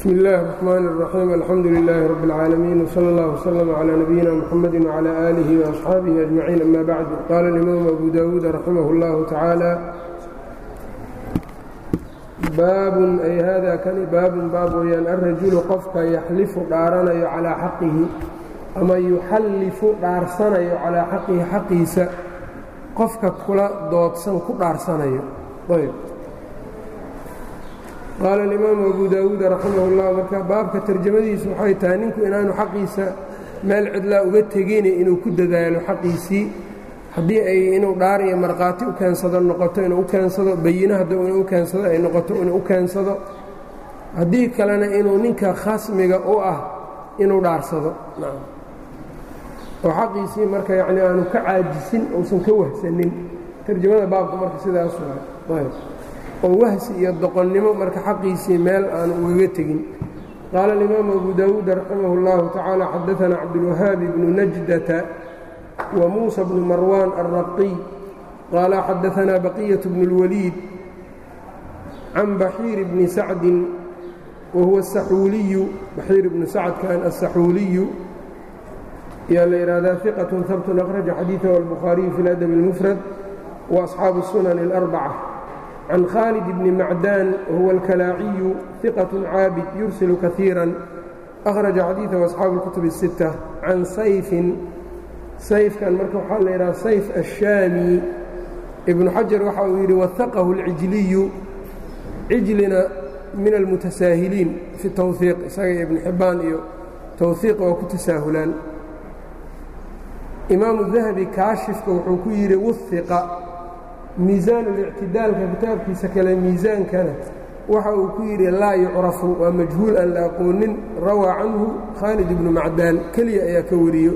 bsm اllahi الرحmn الرaxيim alxamdu لilaahi rab اlcaalamiin wslى اllah wslm عlى nabiyina mxamadi وعlى آlih وaصxaabihi أجmaciin ama bacd qaala اlimaamu abu dawuud raximah اllahu tacaala baabun ay hada kani baabun baab weyaan alrajulu qofka yaxlifu dhaaranayo calىa xaqihi ama yuxallifu dhaarsanayo calىa xaqihi xaqiisa qofka kula doodsan ku dhaarsanayo qaala alimaamu abu daawuud raximah اllah marka baabka tarjamadiisu waxay tahay ninku inaanu xaqiisa meel cidlaa uga tegine inuu ku dadaalo xaqiisii haddii ay inuu dhaar iyo markhaati u keensado noqoto inuu u keensado bayino hadduu inuu u keensado ay noqoto inuu u keensado haddii kalena inuu ninka khasmiga u ah inuu dhaarsado oo xaqiisii marka yacni aanu ka caajisin uusan ka wahsanin tarjamada baabka marka sidaas waay oo wahsi iyo doqonnimo marka xaqiisii meel aanu ugaga tegin qaala alimaamu abu daawuud raximah اllahu tacaala xadaanaa cabdulwahaabi bnu najdata wa muusa bnu marwaan alraqiy qaala xadaanaa baqiyaة bnu اlwaliid can baxiir bni sacdin wa huwa asaxuuliyu baxiir bnu sacdkan asaxuuliyu yaa la yidhahdaa iqaة habtun akhraja xadiiثahu albukhaariyu fi اladab اlmufrad wa asxaabu الsunan اlarbacة can khaalid bni macdaan wahuwa alkalaaciyu iqaة caabid yursilu kaiira akhraja xadiiثahu asxaabu اlkutub الsitta can sayfin sayfkan marka waxaa la yidhaha sayf ashaami ibnu xajar waxa uu yidhi wahaqahu اlcijliyu cijlina min almutasaahiliin fi towhiiq isaga ibnu xibbaan iyo towhiiq waa ku tasaahulaan imaamu dahabi kaashifka wuxuu ku yidhi wiqa miisaan اlictidaalka kitaabkiisa kale miisaankana waxa uu ku yidhi laa yucrafu waa majhuul aan la aqoonin rawaa canhu khaalid ibnu macdaan keliya ayaa ka wariyo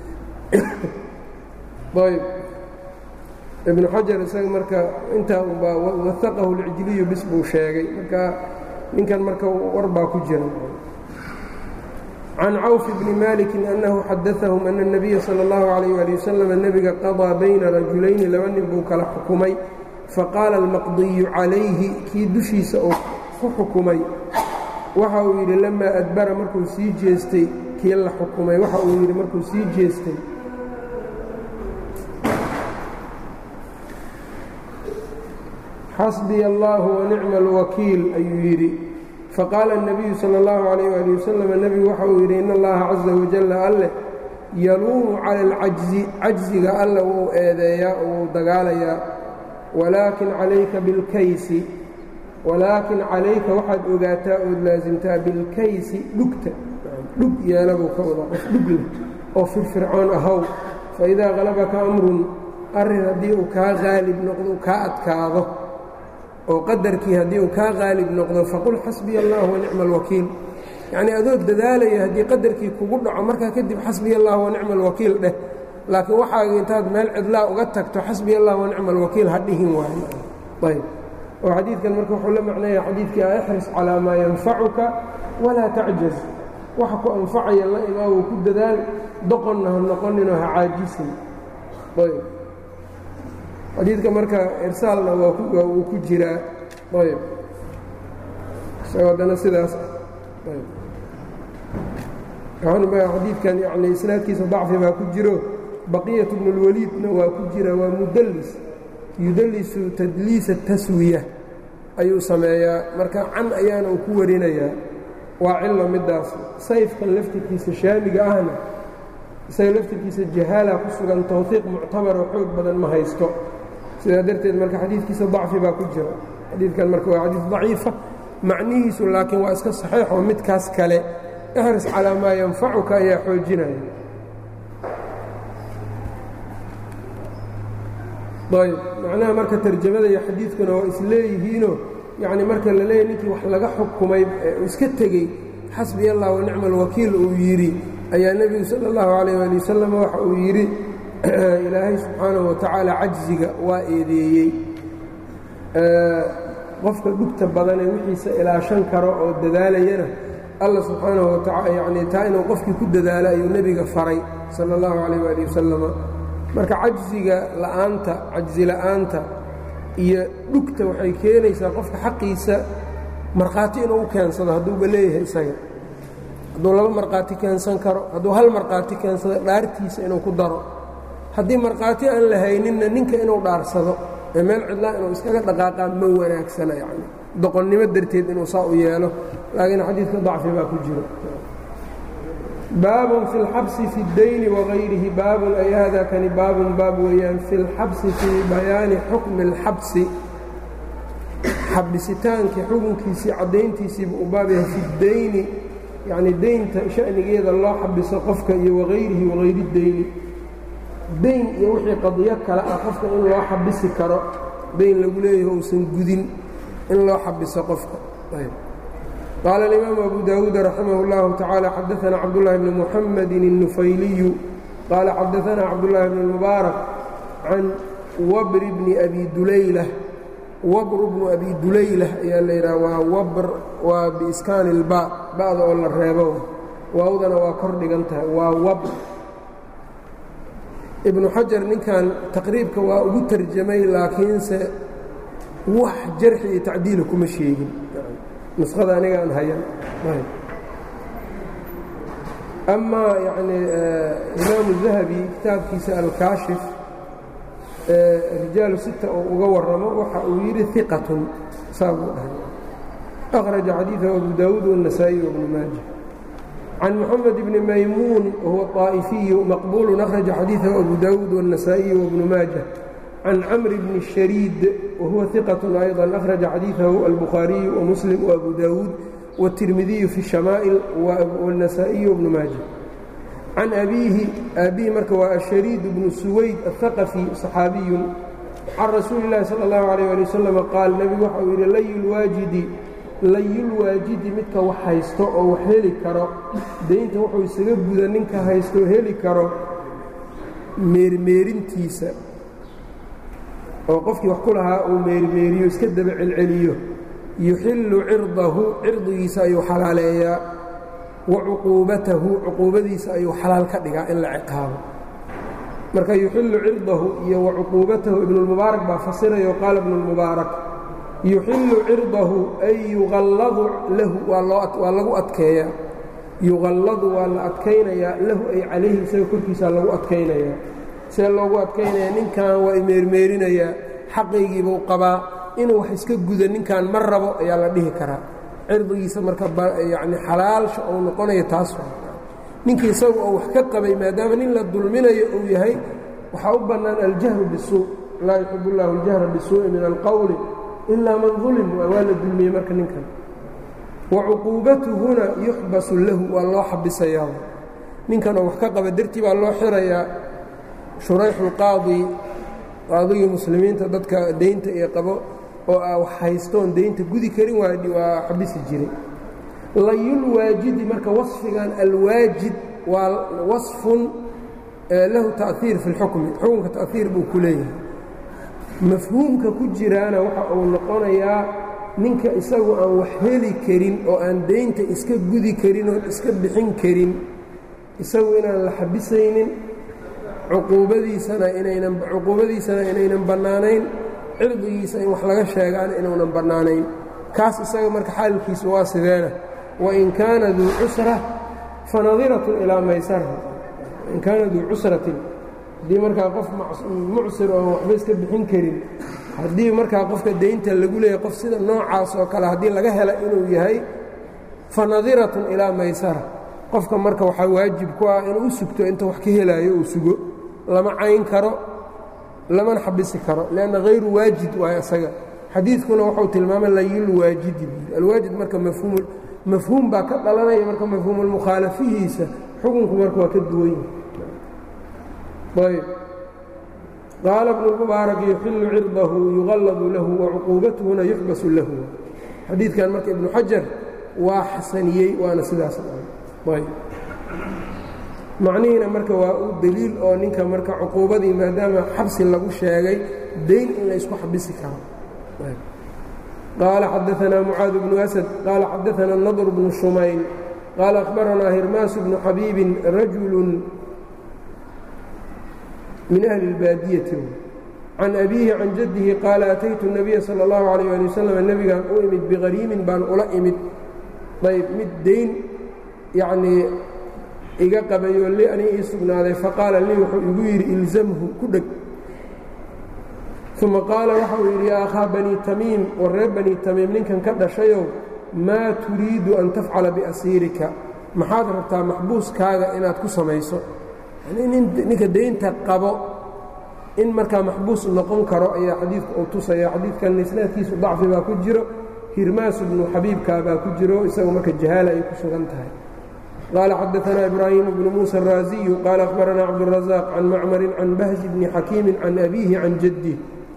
ayb ibnu xajar isaga marka intaa ubaa waaqahu اlcijliyu bis buu sheegay marka ninkan marka war baa ku jira can cawf bni maliki annahu xadaahum ana اnabiya salى اllahu alayh ali wasalam nebiga qadaa bayna rajulayni laba nin buu kala xukumay faqaala almaqdiyu calayhi kii dushiisa oo ku xukumay waxa uu yidhi lamaa adbara markuu sii jeestay kii la xukumay waxa uu yidhi markuu sii jeestay xasbiya allahu wanicma alwakiil ayuu yidhi faqaala الnabiyu salى اllahu عalayh ali wasalam nebigu waxa uu yidhi in allaha caza wajalla alleh yaluumu cala alcajzi cajziga alle wuu eedeeyaa oo wuu dagaalayaa walaakin calayka bilkaysi walaakin calayka waxaad ogaataa ood laasimtaa bilkaysi dhugta dhug yeela buu ka wada qof dhug leh oo firfircoon ahow faidaa qalabaka amrun arrin haddii uu kaa qaalib noqdo u kaa adkaado oo qadarkii haddii uu kaa qaalib noqdo faqul xasbiya allah wanicma alwakiil yacnii adoo dadaalaya haddii qadarkii kugu dhaco markaa kadib xasbiya allah wanicma alwakiil dheh laakiin waxaaga intaad meel cidlaa uga tagto xasbiya allah wanicma alwakiil ha dhihin waayo ayb oo xadiidkan marka wuxuu la macnaya xadiidkii a ixris calaa maa yanfacuka walaa tacjaz waxa ku anfacaya la imaawo ku dadaal doqonna ha noqoninoo ha caajisin ayb xadiidka marka irsaalna waa uu ku jiraa ayb isagoo haddana sidaas xadiidkan yani isnaadkiisa dacfi baa ku jiro baqiyat bnu اlwaliidna waa ku jira waa mudallis yudallisu tadliisa taswiya ayuu sameeyaa marka can ayaana uu ku warinayaa waa cilo midaas sayfkan laftirkiisa shaamiga ahna isaga laftirkiisa jahaala ku sugan towhiiq muctabaroo xoog badan ma haysto sidaa darteed marka xadiidkiisa dacfi baa ku jira xadiidkan marka waa xadiid daciifa macnihiisu laakiin waa iska saxiix oo midkaas kale ixris calaa maa yanfacuka ayaa xoojinaya ayb macnaha marka tarjamada iyo xadiidkuna waa isleeyihiinoo yacni marka la leeyahy ninkii wax laga xukumay iska tegey xasbi allah wanicma alwakiil uu yidhi ayaa nebigu sala allahu calayh ali wasalam waxa uu yidhi ilaahay subxaanahu watacaala cajziga waa eedeeyey qofka dhugta badanee wixiisa ilaashan karo oo dadaalayana alla subxaanahu wataala yacnii taa inuu qofkii ku dadaalo ayuu nebiga faray sala allahu calayh waali wasalama marka cajziga la'aanta cajzi la'aanta iyo dhugta waxay keenaysaa qofka xaqiisa markhaati inuu u keensado hadduuba leeyahay isaga hadduu laba markhaati keensan karo hadduu hal markhaati keensado dhaartiisa inuu ku daro haddii markhaati aan la hayninna ninka inuu dhaarsado ee meel cidlaa inuu iskaga dhaqaaqaa ma wanaagsana yacni doqonnimo darteed inuu saa u yeelo laakiin xadiidka dacfi baa ku jiro baabun fi اlxabsi fi اddayni wagayrihi baabun ay hada kani baabun baab weeyaan fi اlxabsi fii bayaani xukmi اlxabsi xabisitaankii xukunkiisii caddayntiisiiba u baab yahay fi اddayni yacni deynta sha'nigeeda loo xabiso qofka iyo wagayrihi wagayri اdeyni dayn iyo wixii qadiyo kale ah qofka in loo xabisi karo dayn lagu leeyahay uusan gudin in loo xabiso qofka qaala اlimaamu abu dawuud raximah اllahu tacaala xadaana cabdullahi bni muxamedi الnufayliyu qaala xadaana cabdullaahi bni mubaarak can wabri bni abi dulaylah wabru bnu abi dulaylah ayaa la yidhaha waa wabr waa biiskaani ilba ba'da oo la reebo waawdana waa kor dhigan tahay waa wabr ibnu xajar ninkan taqriibka waa ugu tarjamay laakiinse wax jarxi iyo tacdiila kuma sheegin nuskhada aniga aan hayan amaa yacni imaamu dahabi kitaabkiisa alkaashif rijaalu sita oo uga warramo waxa uu yidhi iqatun saa buu dhahay akhraja xadiidahu abu daawuud waالنasaaئي wabnu maaja can moxamed bni maymuun wahuwa طaa'ifiyu maqbuulu akhraja xadiidahu abu daawuud waالنasaaئiي wabnu maaja can camri bni shariid wahuwa iqaة ayضا akhraja xadiidahu albukhaariyu wamuslim wabu daawuud wالtirmidiyu fi الshamaa'il wالنasaaئiي wabnu maaja can abiihi aabbihi marka waa ashariid bnu suwayd aلhaqafi صaxaabiyun can rasuuli اllahi salى اllahu عalيه ali wasalam qaal nebigu waxa uu yidhi layulwaajidi layulwaajidi midka wax haysto oo wax heli karo daynta wuxuu isaga guda ninka haysto heli karo meermeerintiisa oo qofkii wax ku lahaa uu meermeeriyo iska daba celceliyo yuxillu cirdahu cirdigiisa ayuu xalaaleeyaa wa cuquubatahu cuquubadiisa ayuu xalaal ka dhigaa in la ciqaabo marka yuxillu cirdahu iyo wa cuquubatahu ibnulmubaarak baa fasirayo qaala ibnulmubaarak yuxillu cirdahu ay yuqalladu lahu waa lagu adkeeyaa yuqalladu waa la adkaynayaa lahu ay calayhi isaga korkiisaa lagu adkaynayaa see loogu adkaynaya ninkan waa imeermeerinayaa xaqaygiibuu qabaa inuu wax iska guda ninkan ma rabo ayaa la dhihi karaa cirdigiisa marka yacni xalaalsha uu noqonayo taas ninkii isagu oo wax ka qabay maadaama nin la dulminayo uu yahay waxaa u bannaan aljahru bisuu laa yuxib اllahu اljahra bisuuءi min alqowli ilaa man dulim waa la dulmiyey marka ninkan wa cuquubatuhuna yuxbasu lahu waa loo xabisayaa ninkan oo wax ka qaba dartii baa loo xirayaa shurayxulqaadi qaadigii muslimiinta dadka deynta ee qabo oo a wax haystoon deynta gudi karin waa xabisi jiray layulwaajidi marka waصfigan alwaajid waa waصfun lahu taأiir fi اlxukmi xukunka taأiir buu ku leeyahay mafhuumka ku jiraana waxa uu noqonayaa ninka isagu aan wax heli karin oo aan deynta iska gudi karin oo iska bixin karin isagu inaan la xabisaynin cuquubadiisana inaynan cuquubadiisana inaynan bannaanayn cirdigiisa in wax laga sheegaana inuunan bannaanayn kaas isaga marka xaalkiisu waa sideena wain kaana duu cusra fanadiratun ilaa maysara in kaana duu cusratin haddii markaa qof mucsir oo waxba iska bixin karin haddii markaa qofka deynta lagu leeyahay qof sida noocaas oo kale haddii laga hela inuu yahay fanadiratun ilaa maysara qofka marka waxaa waajib ku ah inuu u sugto inta wax ka helaayo uu sugo lama cayn karo lamana xabisi karo lanna hayru waajid waayo isaga xadiidkuna wuxuu tilmaamay layulwaajidi buuri alwaajid marka mafhuum mafhuum baa ka dhalanaya marka mafhuumulmukhaalafihiisa xukunku marka waa ka duwan yahay ayb qaala bnu mubaarak yuxillu cirdahu yuqalladu lahu wacuquubatuhuna yuxbasu lahu xadiidkan marka ibnu xajar waa xasaniyey waana sidaas ayb macnihiina marka waa u deliil oo ninka marka cuquubadii maadaama xabsi lagu sheegay dayn in la ysku xabisi karo qaala xadaanaa mucaad bnu asad qaala xadaanaa nadr bnu shumayl qaala akhbaranaa hirmaasu bnu xabiibin rajulu min ahli اlbaadiyati can abiihi can jaddihi qaala ataytu الnabiya salى اllahu عalيh ali wasalam nebigaan u imid biqariimin baan ula imid ayb mid dayn yacnii iga qabayoo li ani ii sugnaaday faqaala lii wuxuu igu yidhi ilzamhu ku dheg uma qaala waxa uu yidhi yaa akhaa banii tamiim war reer banii tamiim ninkan ka dhashayow maa turiidu an tafcala biasiirika maxaad rabtaa maxbuuskaaga inaad ku samayso ninka daynta qabo in markaa maxbuus noqon karo ayaa xadiidku uu tusaya xadiidkan isnaadkiisu dacfi baa ku jiro hirmaas bnu xabiibkaa baa ku jiro isagu marka jahaala ay ku sugan tahay qaala xadaanaa ibraahiim bnu muusa araasiyu qaala akhbaranaa cabdurazaaq can macmarin can bahji bni xakiimin can abiihi can jaddi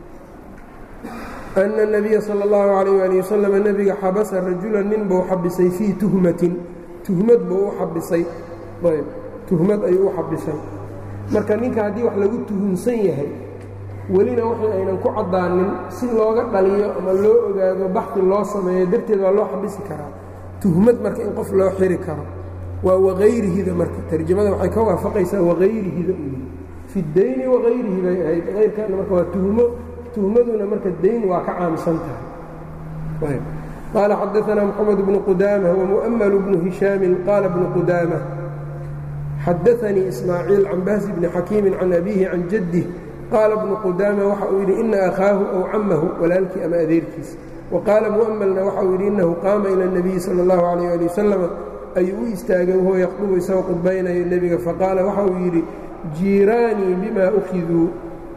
ana اnabiya sala اllahu calayh ali wasalam nebiga xabasa rajulan nin buu xabisay fii tuhmatin tuhmad buu u xabisay ayb tuhmad ayuu u xabisay marka ninka haddii wax lagu tuhunsan yahay welina waxay aynan ku caddaanin si looga dhaliyo ama loo ogaado baxdi loo sameeyo darteed waa loo xabisi karaa tuhmad marka in qof loo xiri karo waa wakayrihida marka tarjamada waxay ka waafaqaysaa wakayrihida u yihi fi dayni wakayrihi bay ahayd kayrkaana marka waa tuhmo tuhmaduna marka dayn waa ka caamsan tahay qaala xadaanaa moxamed bnu qudaama wamu'malu bnu hishaamin qaala bnu qudaama xadaanii ismaaciil can bahsi bni xakiimin can abiihi can jaddih qaala bnu qudaama waxa uu yidhi ina akhaahu ow cammahu walaalkii ama adeerkiis wa qaala mu'malna waxa uu yidhi innahu qaama ila اnabiyi sala اllahu calayh ali wasalam ayuu u istaagay wahuwa yaqdubu isagoo qudbaynayo nebiga faqaala waxa uu yidhi jiiraanii bima ukiduu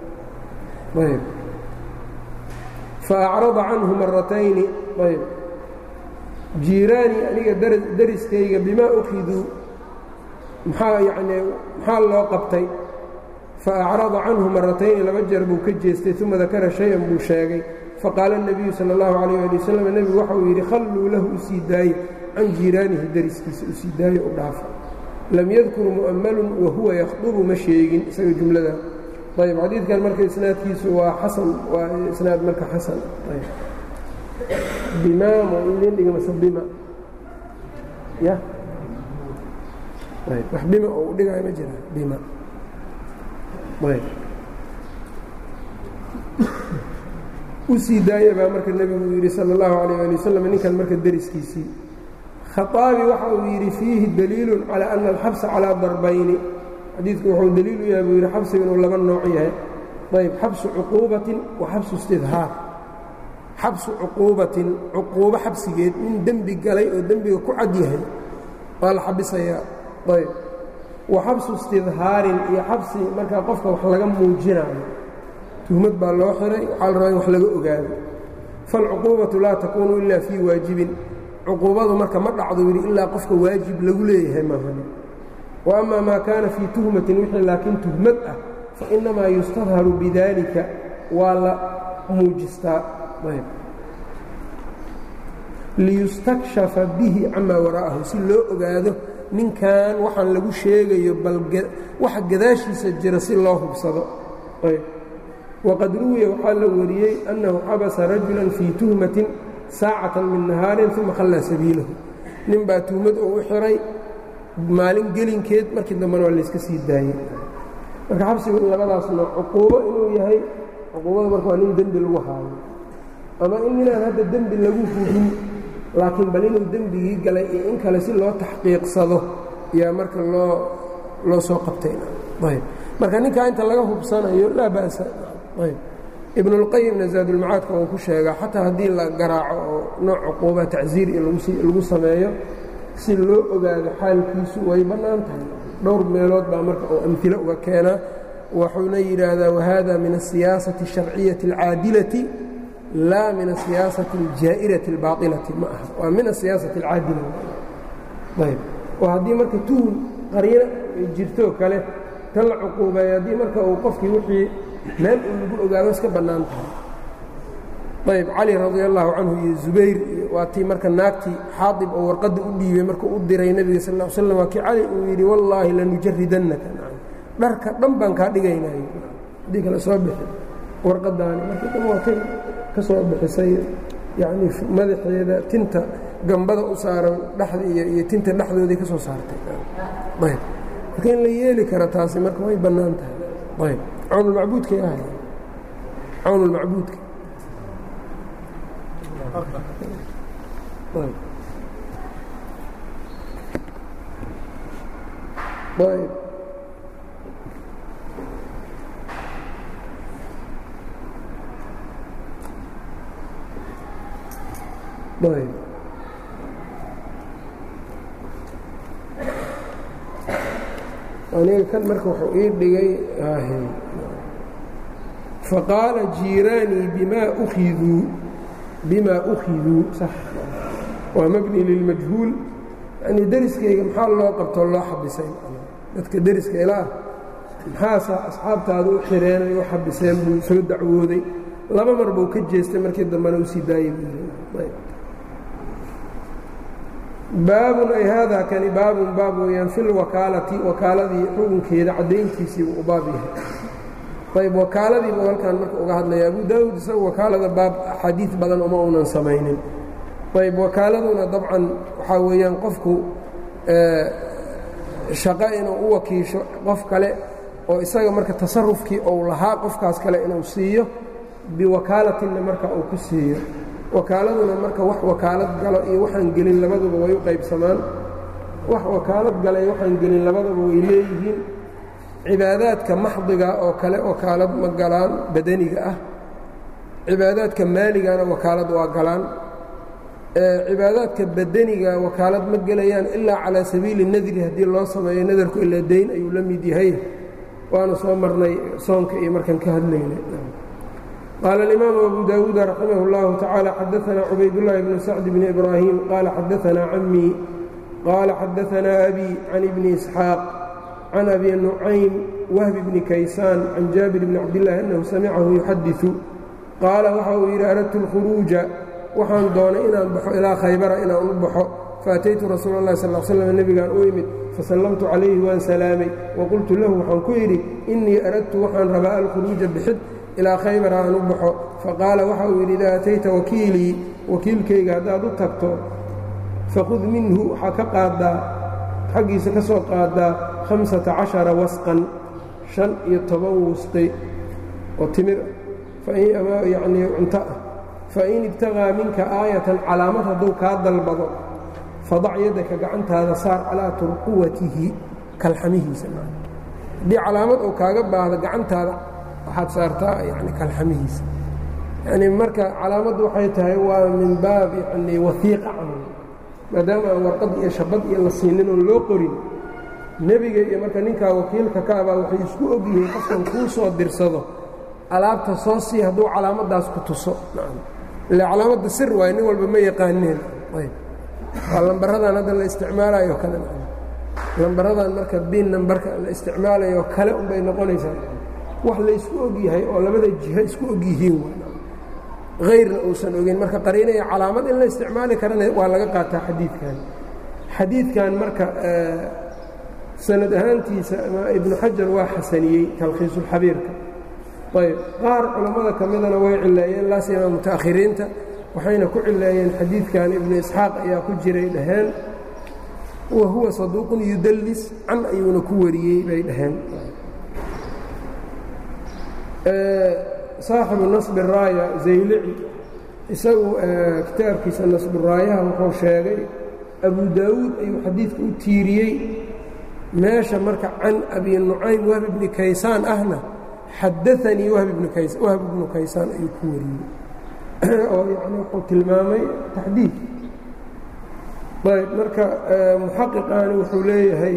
faacrada canhu maratayni ayb jiiraanii aniga dariskayga bimaa ukiduu maxaa yacnii maxaa loo qabtay faacrada canhu maratayni laba jeer buu ka jeestay uma dakara shay-an buu sheegay faqaala الnabiyu salى اllahu calayh ali wasalam nebigu waxa uu yidhi khalluu lahu u sii daaye can jiiraanihi dariskiisa u sii daaye u dhaafa lam yadkur mu'ammalun wahuwa yakhdubu ma sheegin isaga jumlada ayb xadiidkan marka isnaadkiisu waa xasan waa isnaad marka xasan bimaam oo idin dhiga mase bima ya ayb wax bima oo u dhigaayo ma jira bima ayb u sii daaya baa marka nebigu yidhi sala اllahu alayh ali wasalam ninkan marka deriskiisii khaaabi waxa uu yidhi fiihi daliilu calى ana alxabsa calىa darbayni xadiidku wuxuu daliil u yahay buu yidhi xabsiga inuu laba nooc yahay ayb xabsu cuquubatin wa xabsu istidhaar xabsu cuquubatin cuquubo xabsigeed nin dembi galay oo dembiga ku cad yahay waa la xabisayaa ayb wa xabsu istidhaarin iyo xabsi markaa qofka wax laga muujinayo tuhmad baa loo xiray waxaa la rabaa in wax laga ogaado falcuquubatu laa takuunu ila fii waajibin cuquubadu marka ma dhacdo yidhi ilaa qofka waajib lagu leeyahay maahan wa ama maa kaana fii tuhmatin wixii laakiin tuhmad ah fa innamaa yustadharu bidaalika waa la muujistaa liyustakshafa bihi camaa waraa'ahu si loo ogaado ninkan waxaan lagu sheegayo bal waxa gadaashiisa jira si loo hubsado waqad ruwiya waxaa la wariyey annahu xabasa rajulan fii tuhmatin saacatan min nahaarin uma khallaa sabiilahu nin baa tuhmad oo u xiray maalin gelinkeed markii dambena waa layska sii daayey marka xabsigu in labadaas nooc cuquubo inuu yahay cuquubada marka waa nin dembi lagu haayo ama in ninaan hadda dembi lagu hugin laakiin bal inuu dembigii galay iyo in kale si loo taxqiiqsado yaa marka loo loo soo qabtayb marka ninkaa inta laga hubsanayo laa ba'sa ayb ibnulqayimna zaadulmacaadka uu ku sheegaa xataa haddii la garaaco oo nooc cuquuba tacsiir iyo lagu sameeyo si loo ogaado xaalkiisu way bannaan tahay dhowr meelood baa marka uu amhilo uga keenaa wuxuuna yidhaahdaa wahada min asiyaasati الsharciyati اlcaadilati laa min asiyaasati اljaa'irati اlbaailati ma aha waa min asiyaasati اlcaadila ayb oo haddii marka tuhun qariino jirtoo kale ta la cuquubeeyo haddii marka uu qofkii wixii meel uu lagu ogaado iska bannaan tahay ayb cali radi allahu canhu iyo zubayr waa tii marka naagtii xaadib oo warqadda u dhiibay markuu u diray nebiga sal l slam waa kii cali uu yidhi wallaahi lanujaridannaka dharka dhan baan kaa dhigaynay haddii kale soo bixi warqadaani markii dhan waa kay ka soo bixisay yacnii madaxeeda tinta gambada u saaran dhexda iyo iyo tinta dhexdooday ka soo saartay ayb marka in la yeeli kara taasi marka way bannaan tahay ayb cawnulmacbuudkay ahay cawn اlmacbuudka ayb ayb aniga kan marka wuxuu ii dhigay faqaala jiiraanii bima ukiduu bima ukhiduu sax waa mabni lilmajhuul yani deriskayga maxaa loo qabtoo loo xabisay dadka deriska ilaah maxaasa asxaabtaada u xireenay u xabiseen buu soo dacwooday laba mar buu ka jeestay markii dambena u sii daayey baabun ay haadaa kani baabun baab weeyaan fi lwakaalati wakaaladii xukunkeeda caddayntiisiibuu u baab yahay ayb wakaaladiibuu halkan marka uga hadlaya abu daawud isagu wakaalada baab axaadiid badan uma unan samaynin ayb wakaaladuna dabcan waxaa weeyaan qofku shaqo inuu u wakiisho qof kale oo isaga marka tasarufkii ou lahaa qofkaas kale inuu siiyo biwakaalatinna marka uu ku siiyo wakaaladuna marka wax wakaalad galo iyo waxaan gelin labaduba way u qaybsamaan wax wakaalad galay waxaan gelin labaduba way leeyihiin cibaadaadka maxdiga oo kale wakaalad ma galaan badaniga ah cibaadaadka maaligana wakaalad waa galaan cibaadaadka badaniga wakaalad ma gelayaan ilaa calaa sabiili nadri haddii loo sameeyo nadarku ilaa dayn ayuu la mid yahay waana soo marnay soonka iyo markaan ka hadlaynay qaala alimaamu abu daawuuda raximah اllahu tacaala xadaanaa cubaydullaahi bnu sacd bni ibraahim qaala xadaanaa camii qaala xadaanaa abi can ibni isxaaq can abi nucaym wahbi bni kaysaan can jaabir bni cabdillaahi annahu samicahu yuxadiثu qaala waxa uu yidhi aradtu اlkhuruuja waxaan doonay inaan baxo ilaa khaybara inaan u baxo faataytu rasuula اllahi sal slam nebigaan u imid fasallamtu calayhi waan salaamay waqultu lahu waxaan ku yidhi innii aradtu waxaan rabaa alkhuruuja bixid ilaa khaybara aan u baxo faqaala waxa uu yidhi idaa atayta wakiilii wakiilkayga haddaad u tagto fakhud minhu waxaa ka qaaddaa xaggiisa ka soo qaaddaa hamsata cashara wasqan shan iyo toban wusqi oo timir yacnii cunto ah fain ibtaqaa minka aayatan calaamad hadduu kaa dalbado fadac yaddaka gacantaada saar calaa turquwatihi kalxamihiisa haddii calaamad uu kaaga baahdo gacantaada waxaad saartaa yani kalxamihiisa yani marka calaamaddu waxay tahay waa min baab yani wahiiqa camal maadaama aan warqad iyo shabad iyo la siinin oon loo qorin nebiga iyo marka ninkaa wakiilka ka abaa waxay isku og yihiin qofkan kuu soo dirsado alaabta soo sii hadduu calaamaddaas ku tuso ile calaamadda sir waay nin walba ma yaqaaneen ayb waa lambaradan hadda la isticmaalayo kale lambaradan marka bin nambarka la isticmaalayo kale unbay noqonaysaa wax laysku og yahay oo labada jiho isku og yihiin hayrna uusan ogeyn marka qariinaya calaamad in la isticmaali karana waa laga qaataa xadiidkan xadiidkan marka sanad ahaantiisa ibnu xajar waa xasaniyey talkhiisulxabiirka ayb qaar culammada ka midana way cileeyeen laasima muta'akhiriinta waxayna ku cileeyeen xadiidkan ibnu isxaaq ayaa ku jiray dhaheen wa huwa saduuqun yudallis can ayuuna ku wariyey bay dhaheen saaxibu nasbi raaya zaylici isagu kitaabkiisa nasburaayaha wuxuu sheegay abu daawuud ayuu xadiidka u tiiriyey meesha marka can abi nucaym wahb ibni kaysaan ahna xadaanii wahb ibnu kaysaan ayuu ku wariyey oo yani wuxuu tilmaamay taxdiid ayb marka muxaqiqaani wuxuu leeyahay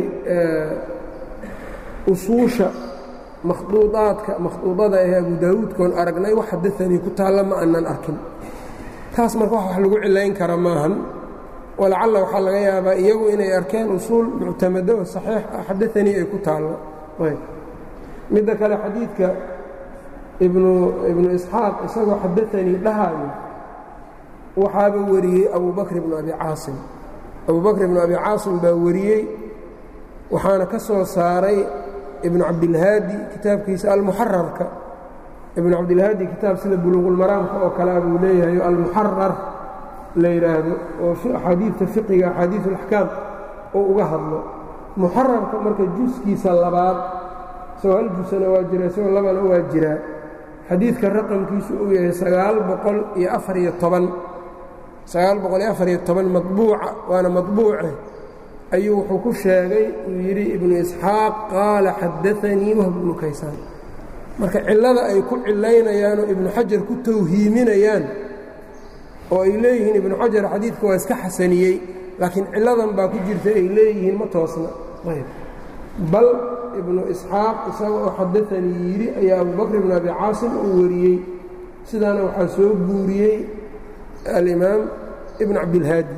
usuusha makhduudaadka makhduudada ee abu daawuudkoon aragnay wax xadaanii ku taalla ma aanan arkin taas marka wax lagu cilayn kara maahan walacalla waxaa laga yaabaa iyagu inay arkeen usuul muctamado oo saxiix ah xadaanii ay ku taallo ayb midda kale xadiidka ibnu ibnu isxaaq isagoo xadaanii dhahaayo waxaaba wariyey abu bakr ibnu abi caasim abu bakr ibnu abi caasim baa wariyey waxaana ka soo saaray ibnu cabdilhaadi kitaabkiisa almuxararka ibnu cabdilhaadi kitaab sida buluuqulmaraamka oo kalea buu leeyahay almuxarar la yidhaahdo oo axaadiidta fiqiga axaadiid alaxkaam oo uga hadlo muxararka marka juskiisa labaad isagoo hal jusana waa jira isagoo labana waa jiraa xadiidka raqamkiisu uu yahay sagaal boqol iyo afariyo toban sagaal boqol iyo afariyo toban maطbuuca waana maطbuuce ayuu wuxuu ku sheegay uu yidhi ibnu isxaaq qaala xadaanii wahb ibnu kaysaan marka cillada ay ku cilaynayaanoo ibnu xajar ku tawhiiminayaan oo ay leeyihiin ibnu xajar xadiidka waa iska xasaniyey laakiin cilladan baa ku jirta ay leeyihiin ma toosna bal ibnu isxaaq isaga oo xadaanii yidhi ayaa abubakr ibn abi caasim uu wariyey sidaana waxaa soo guuriyey alimaam ibn cabdilhaadi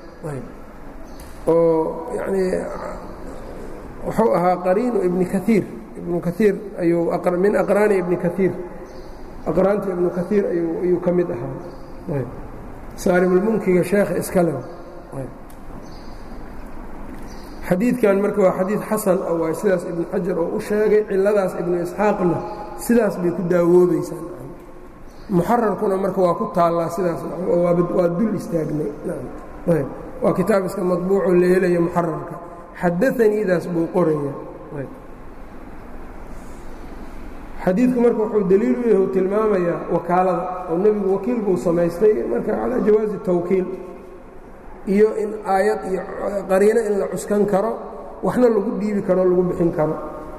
oo yanii wuxuu ahaa qariinu ibni kaiir ibnu kaiir ayuu min aqraani ibni kaiir aqraanta ibnu kaiir ayuu ka mid ahaa saarimulmunkiga sheekha iskale xadiidkan marka waa xadiid xasan ah waay sidaas ibnu xajar oo u sheegay cilladaas ibnu isxaaqna sidaas bay ku daawoobaysaa muxararkuna marka waa ku taallaa sidaas waa dul istaagnay waa kitaab iska maطbuuco la helaya muxararka xadaaniidaas buu qoraya xadiidku marka wuxuu daliil u yahu tilmaamayaa wakaalada oo nebigu wakiil buu samaystay marka calaa jawaazi tawkiil iyo in aayad iyo qariino in la cuskan karo waxna lagu dhiibi karo o lagu bixin karo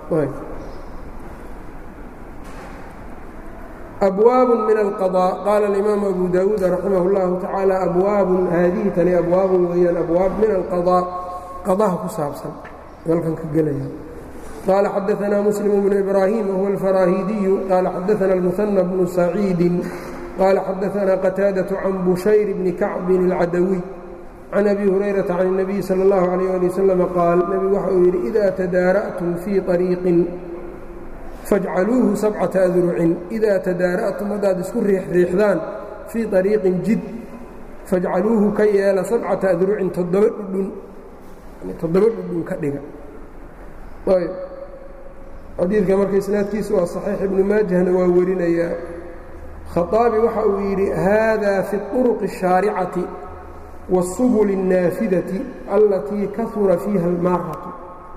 abwaab min alqaضاء qaala اlimaamu abu dawuud raximah اllahu tacaala abwaabun haadihi tani abwaabun weeyaan abwaab min alqaضاء qadaha ku saabsan halkan ka gelaya qaala xadaثna muslim bnu ibraahim wahuwa alfaraahidiyu qaala xadaثna اlmuhanى bnu saciidi qaala xadaثna qataadaة can bushayr bni kacbin اlcadawiy can abi hurayrata can الnabiyi salى اllahu عalيyه ali waslm qaal nebigu waxa uu yidhi ida tadaara'tum fii طariiqin fajcaluuhu sabcata adrucin idaa tadaara'tum haddaad isku riixriixdaan fii طariiqin jid fajcaluuhu ka yeela sabcata adrucin toddoba dhudhun toddoba dhudhun ka dhiga ayb xadiidka marka isnaadkiisa waa saxiix ibnu maajahna waa warinayaa khaطaabi waxa uu yidhi hada fi طuruqi الshaaricati wالsubul الnaafidati allatii kahura fiiha اlmaaratu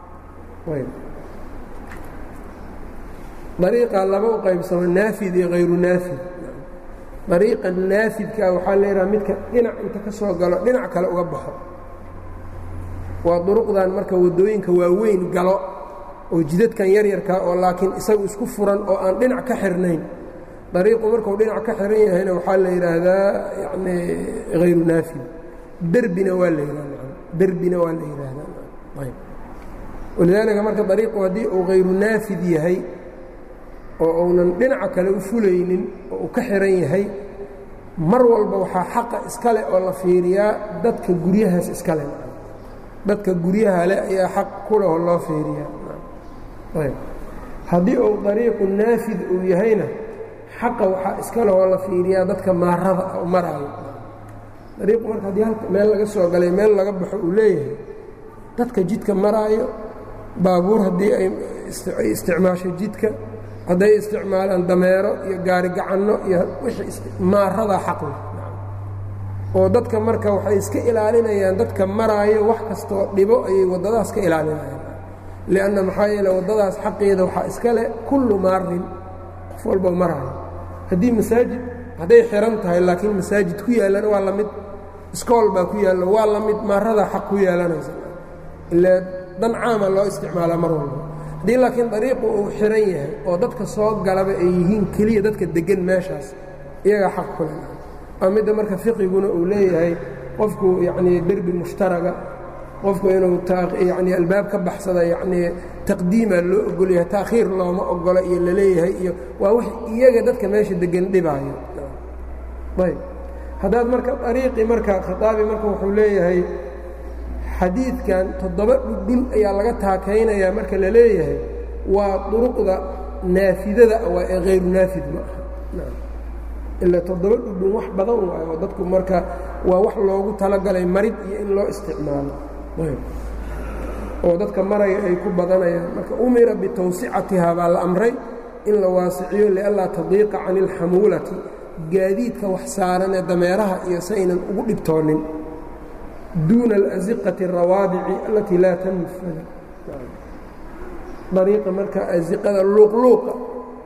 dariiqa laba u qaybsamo naafid iyo hayru naafid dariiqa naafidkaa waxaa leedaha midka dhinac inta ka soo galo dhinac kale uga baxo waa duruqdan marka waddooyinka waaweyn galo oo jidadkan yaryarkaa oo laakiin isagu isku furan oo aan dhinac ka xirnayn dariiqu markuu dhinac ka xiran yahayna waxaa la yidhaahdaa yani hayru naafid derbina waa la yidhahda derbina waa la yidhaahdaa walidaalika marka dariiqu haddii uu hayru naafid yahay oo uunan dhinaca kale u fulaynin oo uu ka xihan yahay mar walba waxaa xaqa iska leh oo la fiiriyaa dadka guryahaas iska leh dadka guryaha leh ayaa xaq ku leh oo loo fiiriyaa haddii uu dariiqu naafid uu yahayna xaqa waxaa iska leh oo la fiiriyaa dadka maarada ah maraayo dariiqu marka haddii halka meel laga soo galay meel laga baxo uu leeyahay dadka jidka maraayo baabuur haddii ay isticmaasho jidka hadday isticmaalaan dameero iyo gaari gacanno iyo maaradaa xaqle oo dadka marka waxay iska ilaalinayaan dadka maraayo wax kastoo dhibo ayay waddadaas ka ilaalinayaan lianna maxaa yeele waddadaas xaqeeda waxaa iska leh kullu maarin qof walba maraayo haddii masaajid hadday xihan tahay laakiin masaajid ku yaallana waa la mid iskool baa ku yaallo waa la mid maaradaa xaq ku yeelanaysa ile dan caama loo isticmaalaa mar walba haddii laakiin dariiqu uu xihan yahay oo dadka soo galaba ay yihiin keliya dadka deggan meeshaas iyagaa xaq ku leh waa midda marka fiqiguna uu leeyahay qofku yacnii derbi mushtaraga qofku inuu yacnii albaab ka baxsada yacnii taqdiimaa loo ogolyahay ta'khiir looma ogola iyo laleeyahay iyo waa wix iyaga dadka meesha deggan dhibaayo ayb haddaad marka dariiqii marka khataabi marka wuxuu leeyahay xadiidkan toddoba dhudhun ayaa laga taakaynayaa marka la leeyahay waa duruqda naafidada waa ee hayru naafid ma aha ilaa toddoba dhudhun wax badan waayo oo dadku marka waa wax loogu talagalay marid iyo in loo isticmaalo oo dadka maraya ay ku badanayaan marka umira bitawsicatihaa baa la amray in la waasiciyo lianlaa tadiiqa cani ilxamuulati gaadiidka wax saaran ee dameeraha iyo saynan ugu dhibtoonin duuna alasiqati اrawaabici alatii laa tanfad dariiqa marka asiqada luuqluuqa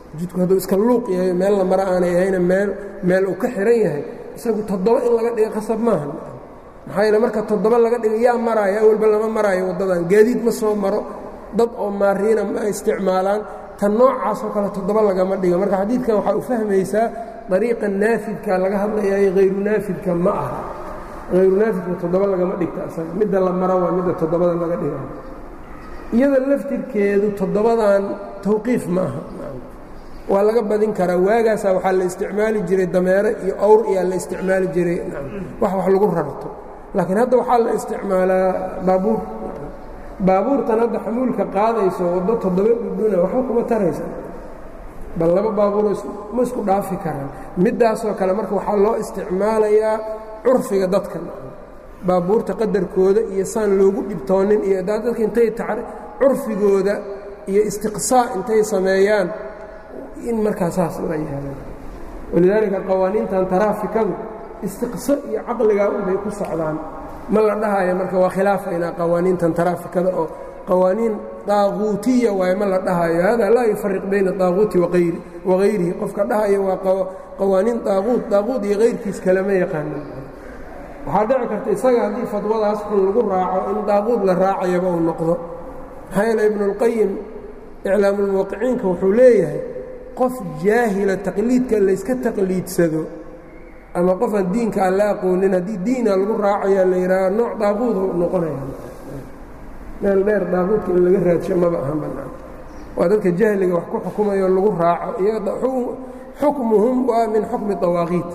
jidku hadduu iska luuq yahay meel la mara aanay ahayna meel meel uu ka xihan yahay isagu toddoba in laga dhiga qasab maaha maxaa yeele marka toddoba laga dhiga yaa maraayo awalba lama maraayo waddadan gaadiid ma soo maro dad oo maariina ma isticmaalaan tan noocaasoo kale toddoba lagama dhiga marka xadiidkan waxaa u fahmaysaa dariiqa naafidka laga hadlayaayo hayru naafidka ma aha hayru naafidka toddoba lagama dhigta asaga midda la mara waa midda toddobada laga dhiga iyada laftirkeedu toddobadan tawqiif ma aha waa laga badin karaa waagaasaa waxaa la isticmaali jiray dameere iyo awr iyaa la isticmaali jiray wax wax lagu rarto laakiin hadda waxaa la isticmaalaa baabuur baabuurtan hadda xamuulka qaadayso waddo toddoba dhudhuna waxba kuma taraysa bal laba baabuuro ma isku dhaafi karaan middaasoo kale marka waxaa loo isticmaalayaa curfiga dadka baabuurta qadarkooda iyo saan loogu dhibtoonin iyo dadka intay curfigooda iyo istiqsaa intay sameeyaan in markaa saas la yeelo walidaalika qawaaniintan taraafikadu istiqso iyo caqligaa unbay ku socdaan ma la dhahayo marka waa khilaafaynaa qawaaniintan taraafikada oo qawaaniin daaquutiya waaye ma la dhahayo hada laa yufariq bayna daaquuti wagayrihi qofka dhahayo waa qawaaniin daaquut daaquut iyo hayrkiis kalema yaqaanin waxaa dhici karta isaga haddii fadwadaas xun lagu raaco in daaquud la raacayaba uu noqdo maxaa yeele ibnuulqayim iclaamulmuwaqiciinka wuxuu leeyahay qof jaahila taqliidka layska taqliidsado ama qofaan diinka aan la aqoonin haddii diina lagu raacayaa la yidhaaha nooc daaquudu noqonaya meel dheer daaquudka in laga raadsho maba ahan bannaan waa dadka jahliga wax ku xukumayoo lagu raaco iyaga xukmuhum waa min xukmi dawaaqiit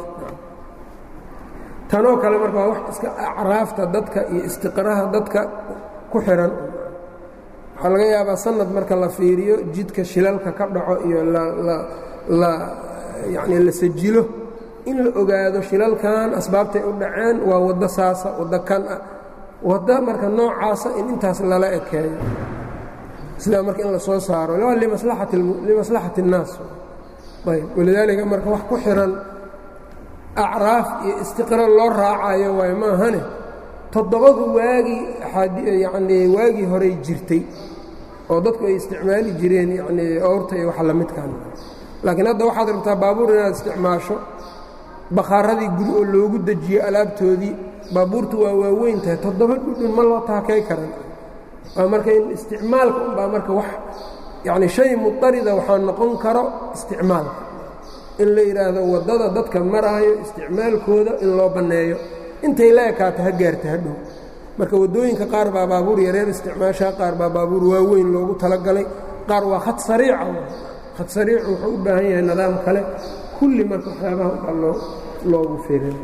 tanoo kale marka waa wax iska acraafta dadka iyo istiqraha dadka ku xihan waxaa laga yaabaa sanad marka la fiiriyo jidka shilalka ka dhaco iyo la yani la sajilo in la ogaado shilalkan asbaabtay u dhaceen waa waddo saasa waddo kan ah waddo marka noocaasa in intaas lala ekeeyo sidaa marka in la soo saaro limaslaxati الnaas ayb walidaalika marka wax ku xihan acraaf iyo istiqra loo raacayo waay maahane toddobadu waagii yanii waagii horey jirtay oo dadku ay isticmaali jireen yanii oorta iyo waxa lamidkan laakiin hadda waxaad rabtaa baabuur inaad isticmaasho bakhaaradii guri oo loogu dejiyo alaabtoodii baabuurtu waa waaweyn tahay toddoba dhudhun ma loo taakay karan waa marka in isticmaalka unbaa marka wax yacni shay mudarida waxaa noqon karo isticmaalka in la yidhaahdo waddada dadka maraayo isticmaalkooda in loo banneeyo intay la ekaato ha gaarta hadhow marka waddooyinka qaar baa baabuur yareer isticmaashaa qaar baa baabuur waaweyn loogu talagalay qaar waa khad sariica khad sariicu wuxuu u baahan yahay nidaam kale kulli marka waxyaabaha baa loo loogu firin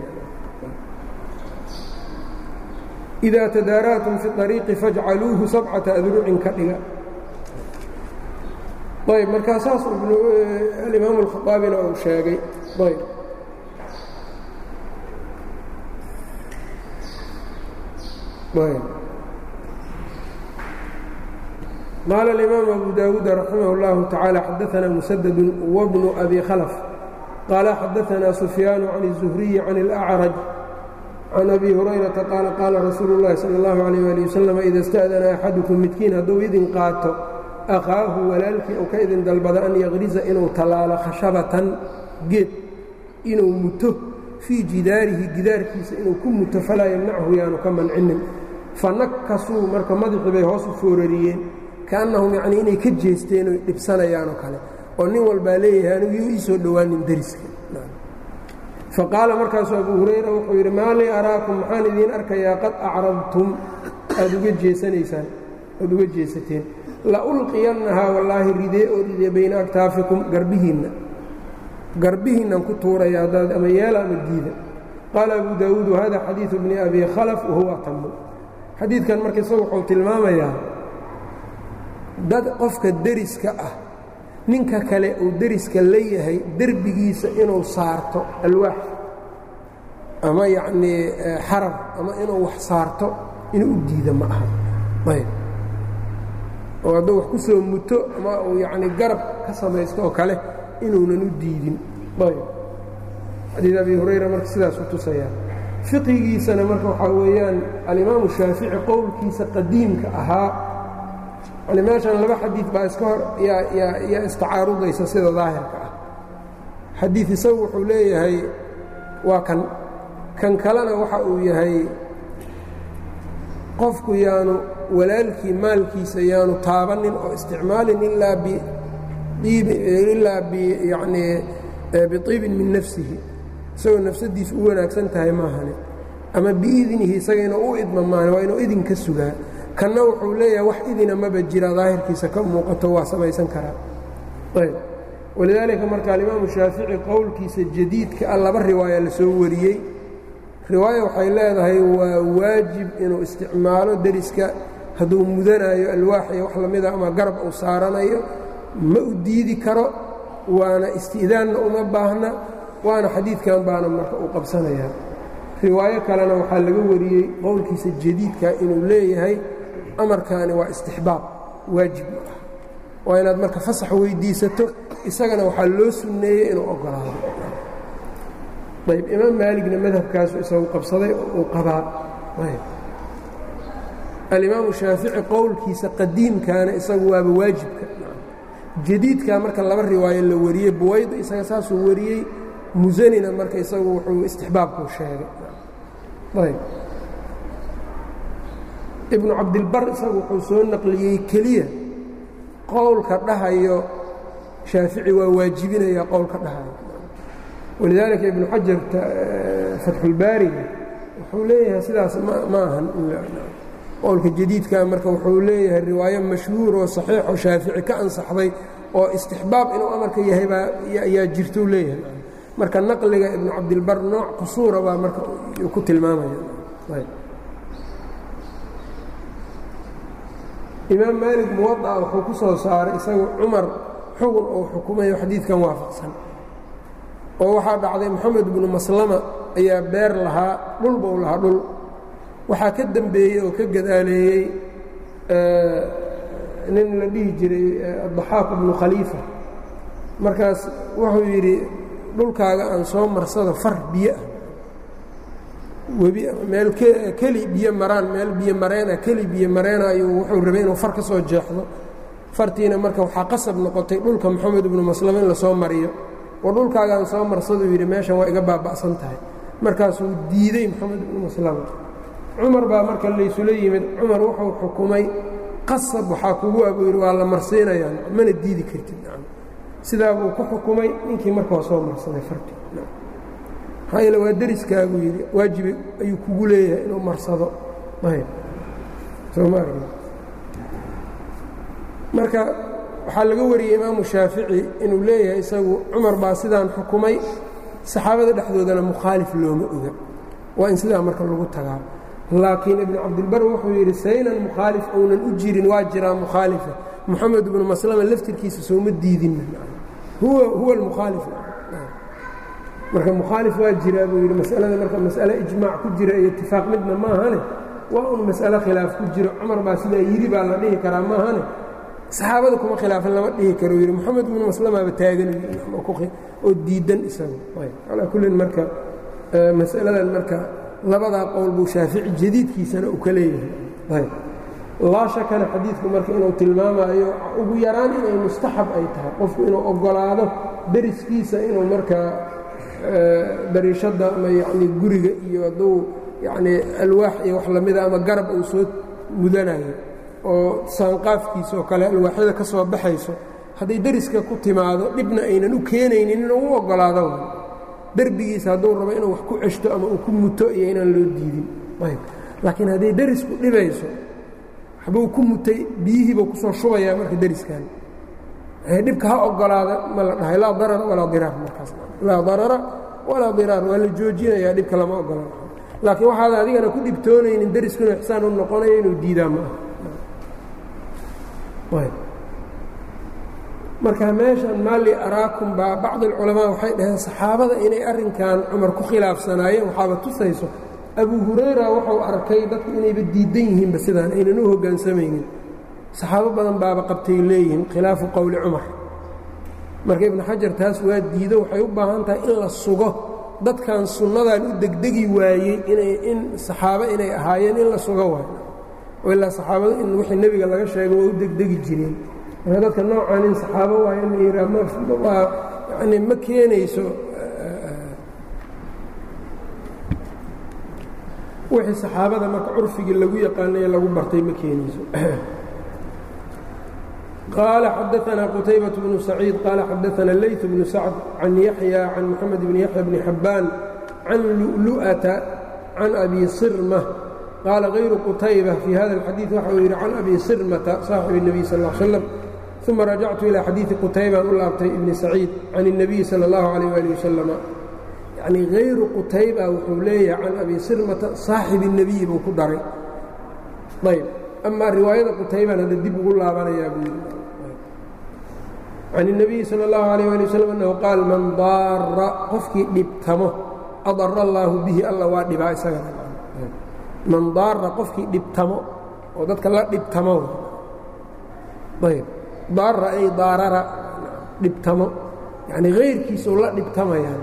idaa tadaara'tum fi ariiqi fajcaluuhu sabcata adrucin ka dhiga ayb markaa saas alimaamu alkhaaabina uu sheegay ayb ayb qaala alimaamu abu daawuud raximah اllahu tacaala xadaana musadadu wabnu abi khalf qaala xadaana sufyaanu can الzuhriyi can اlأcraj can abi hurayrata qaala qaala rasuulu اllahi salى اllahu عalيh ali wasalam ida اsta'dana axadukum midkiin hadduu idin qaato akhaahu walaalkii ou ka idin dalbada an yaqriza inuu tallaalo khashabatan geed inuu muto fii jidaarihi gidaarkiisa inuu ku muto falaa yamnachu yaanu ka mancinin fanakasuu marka madaxii bay hoos u foorariyeen kaannahum yacnii inay ka jeesteen oy dhibsanayaanoo kale oo nin walbaa leeyahay anigu yuu ii soo dhowaanin deriska faqaala markaasuu abuu hurayra wuxuu yidhi maa lii araakum maxaan idiin arkayaa qad acradtum aad uga jeesanaysaan aad uga jeesateen la ulqiyannahaa wallaahi ridee oo ridee bayna aktaafikum garbihiinna garbihiinnan ku tuuraya haddaad ama yeela ama diida qaala abu daawuud wahada xadiidu bni abi khalaf wahuwa atamu xadiidkan marka isagu wuxuu tilmaamayaa dad qofka deriska ah ninka kale uu deriska la yahay derbigiisa inuu saarto alwaax ama yacnii xarab ama inuu wax saarto inuu u diida ma aha ayb oo hadduu wax ku soo muto ama uu yacni garab ka samaysto oo kale inuunan u diidin ayb xadiid abi hurayra marka sidaasuu tusayaa fiqigiisana marka waxaa weeyaan alimaamu shaafici qowlkiisa qadiimka ahaa yani meeshan laba xadiid baa iska hor yaa istacaarudaysa sida daahirka ah xadiid isagu wuxuu leeyahay waa kan kan kalena waxa uu yahay qofku yaanu walaalkii maalkiisa yaanu taabanin oo isticmaalin ilaa ilaa yani biطiibin min nafsihi isagoo nafsadiisu u wanaagsan tahay maahane ama biidnihi isaga inuu u idma maahane waa inuu idin ka sugaa kanna wuxuu leeyahay wax idina maba jira daahirkiisa ka muuqato waa samaysan karaa ayb walidaalika marka alimaamu shaafici qowlkiisa jadiidka a laba riwaaya la soo wariyey riwaaya waxay leedahay waa waajib inuu isticmaalo deriska hadduu mudanayo alwaax iyo wax lamida ama garab uu saaranayo ma u diidi karo waana isti'daanna uma baahna waana xadiidkan baana marka uu qabsanayaa riwaayo kalena waxaa laga wariyey qowlkiisa jadiidka inuu leeyahay amarkaani waa istixbaab waajib ma ah waa inaad marka fasax weyddiisato isagana waxaa loo sunneeyey inuu oggolaado ayb imaam maaligna madhabkaasu isagu qabsaday oo uu qabaa alimaamu shaafici qowlkiisa qadiimkaana isagu waaba waajibka jadiidkaa marka laba riwaayo la wariyey buwayda isaga saasuu wariyey musanina marka isagu wuxuu istixbaabkuu sheegay ayb ibnu cabdilbar isagu wuxuu soo naqliyey keliya qowlka dhahayo shaafici waa waajibinayaa qowlka dhahayo walidaalika ibnu xajar fatxulbaariga wuxuu leeyahay sidaas ma ahan qowlka jadiidka marka wuxuu leeyahay riwaayo mashhuur oo saxiixoo shaafici ka ansaxday oo istixbaab inuu amarka yahay baa ayaa jirtou leeyahay marka naqliga ibnu cabdilbar nooc qusuura baa marka ku tilmaamaya imaam maalig muwadaa wuxuu ku soo saaray isagu cumar xugun uu xukumayo xadiidkan waafaqsan oo waxaa dhacday moxamed ibnu maslama ayaa beer lahaa dhul buu lahaa dhul waxaa ka dembeeyey oo ka gadaaleeyey nin la dhihi jiray addaxaaq ibnu khaliifa markaas wuxuu yidhi dhulkaaga aan soo marsado far biyo ah webi meel keli biyo maraan meel biyo mareena keli biyo mareena ayuu wuxuu rabay inuu far ka soo jeexdo fartiina marka waxaa qasab noqotay dhulka moxamed ibnu maslama in lasoo mariyo oo dhulkaagaan soo marsaduu yidhi meeshan waa iga baaba'san tahay markaasuu diidey moxamed ibnu maslama cumar baa marka laysula yimid cumar wuxuu xukumay qasab waxaa kugu abuu yidhi waa la marsiinayaa mana diidi kartid sidaa buu ku xukumay ninkii marka waa soo marsaday fartii maxaa yeele waa deriskaabuu yidhi waajibi ayuu kugu leeyahay inuu marsado soo ma arg marka waxaa laga wariyey imaamu shaafici inuu leeyahay isagu cumar baa sidaan xukumay saxaabada dhexdoodana mukhaalif looma oga waa in sidaa marka lagu tagaa laakiin ibnu cabdilbar wuxuu yidhi saynan mukhaalif ounan u jirin waa jiraa mukhaalifa moxamed ibnu maslama laftirkiisa sooma diidin huwa almukhaalif marka mukhaalif waa jiraa buu yidhi masalada marka mas'ale ijmaac ku jira iyo itifaaq midna maahane waa un mas'ale khilaaf ku jiro cumar baa sidaa yidhi baa la dhihi karaa maahane saxaabada kuma khilaafin lama dhihi karo yidhi moxamed ibnu maslamaaba taagan oo diidan isagu calaa kullin marka mas'aladan marka labadaa qowl buu shaafici jadiidkiisana uu ka leeyahay laa shakana xadiidku marka inuu tilmaamayo ugu yaraan inay mustaxab ay tahay qofku inuu oggolaado deriskiisa inuu markaa dariishadda ama yacni guriga iyo hadduu yacni alwaax iyo wax lamida ama garab uu soo mudanayo oo saanqaafkiisa oo kale alwaaxyada ka soo baxayso hadday deriska ku timaado dhibna aynan u keenaynin inuu u oggolaado derbigiisa hadduu rabo inuu wax ku ceshto ama uu ku muto iyo inaan loo diidin laakiin hadday derisku dhibayso waxbuu ku mutay biyihiibuu kusoo shubayaa marka deriskan dhibka ha ogolaada ma la dhahay laa darara walaa diraar markaas laa darara walaa diraar waa la joojinayaa dhibka lama ogolaan laakiin waxaad adigana ku dhibtoonaynin deriskuna ixsaan u noqonayo inuu diidaa ma ah marka meeshan maali araakum baa bacd alculamaa waxay dhaheen saxaabada inay arrinkan cumar ku khilaafsanaayeen waxaaba tusayso abu hurayra wuxuu arkay dadku inayba diidan yihiinba sidaan aynan u hoggaansamaynin saxaabo badan baaba qabtay leeyihiin khilaafu qowli cumar marka ibnu xajar taas waa diido waxay u baahan tahay in la sugo dadkan sunnadan u degdegi waayey inay in saxaabo inay ahaayeen in la sugo waayo ilaa saxaabada in wixii nebiga laga sheego waa u degdegi jireen marka dadka noocan in saxaabo waay in la yidhaah mwaa yani ma keenayso wixii saxaabada marka curfigii lagu yaqaanay ee lagu bartay ma keenayso قال xdثna qتyبة بن سعيid qال xadثna الlyث بن سعد عن يحيى عن محمد بن يحيى بن حبان عن لؤلؤة عن أbي صرمة qاaل غayر qتyبة في hذا الxadيiث waxa uu yidhi عن أbي صرمة صاaحب النبي sلى اه عليه وسلم ثuma رaجعت إلى xadيiثi qتyبan u laabtay بن سعيid عن النبي sلى الله عليه وaلiه وسلم yعnي غayru qتyبة wuxuu leeyahay can أbي صرمةa صaaxiب النبي buu ku daray ayb amaa riwaayada qutayban hadda dib ugu laabanayaa buu yidhi can النabiyi salى الlahu عalيه alي wsلم annahu qaal man daara qofkii dhibtamo adara allaahu bihi alla waa dhibaa isagana man daara qofkii dhibtamo oo dadka la dhibtamo ayb daara ay daarara dhibtamo yani hayrkiisuu la dhibtamayaan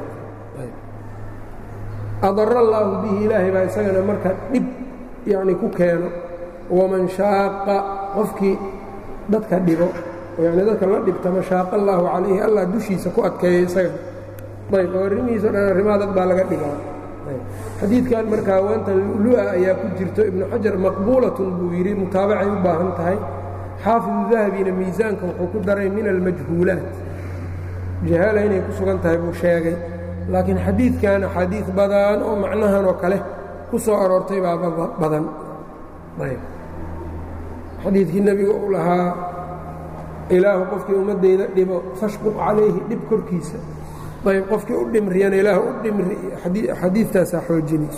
adara allaahu bihi ilaahay baa isagana marka dhib yani ku keeno waman shaaqa qofkii dadka dhibo yani dadka la dhibtama shaaqa allaahu calayhi allah dushiisa ku adkeeya isaga ayb oo arrimihiisa o dhan arrimaha dad baa laga dhigaa xadiidkan marka haweantan lua ayaa ku jirto ibnu xajar maqbuulatun buu yidhi mutaabacay u baahan tahay xaafidu dahabina miisaanka wuxuu ku daray min almajhuulaat jahaala inay ku sugan tahay buu sheegay laakiin xadiidkan axaadiid badan oo macnahan oo kale ku soo aroortay baa badan xadiidkii nebiga uu lahaa ilaahu qofkii ummaddayda dhibo fashquq calayhi dhib korkiisa ayb qofkii u dhimriyana ilaah u dhimri xadiidtaasaa xoojinaysa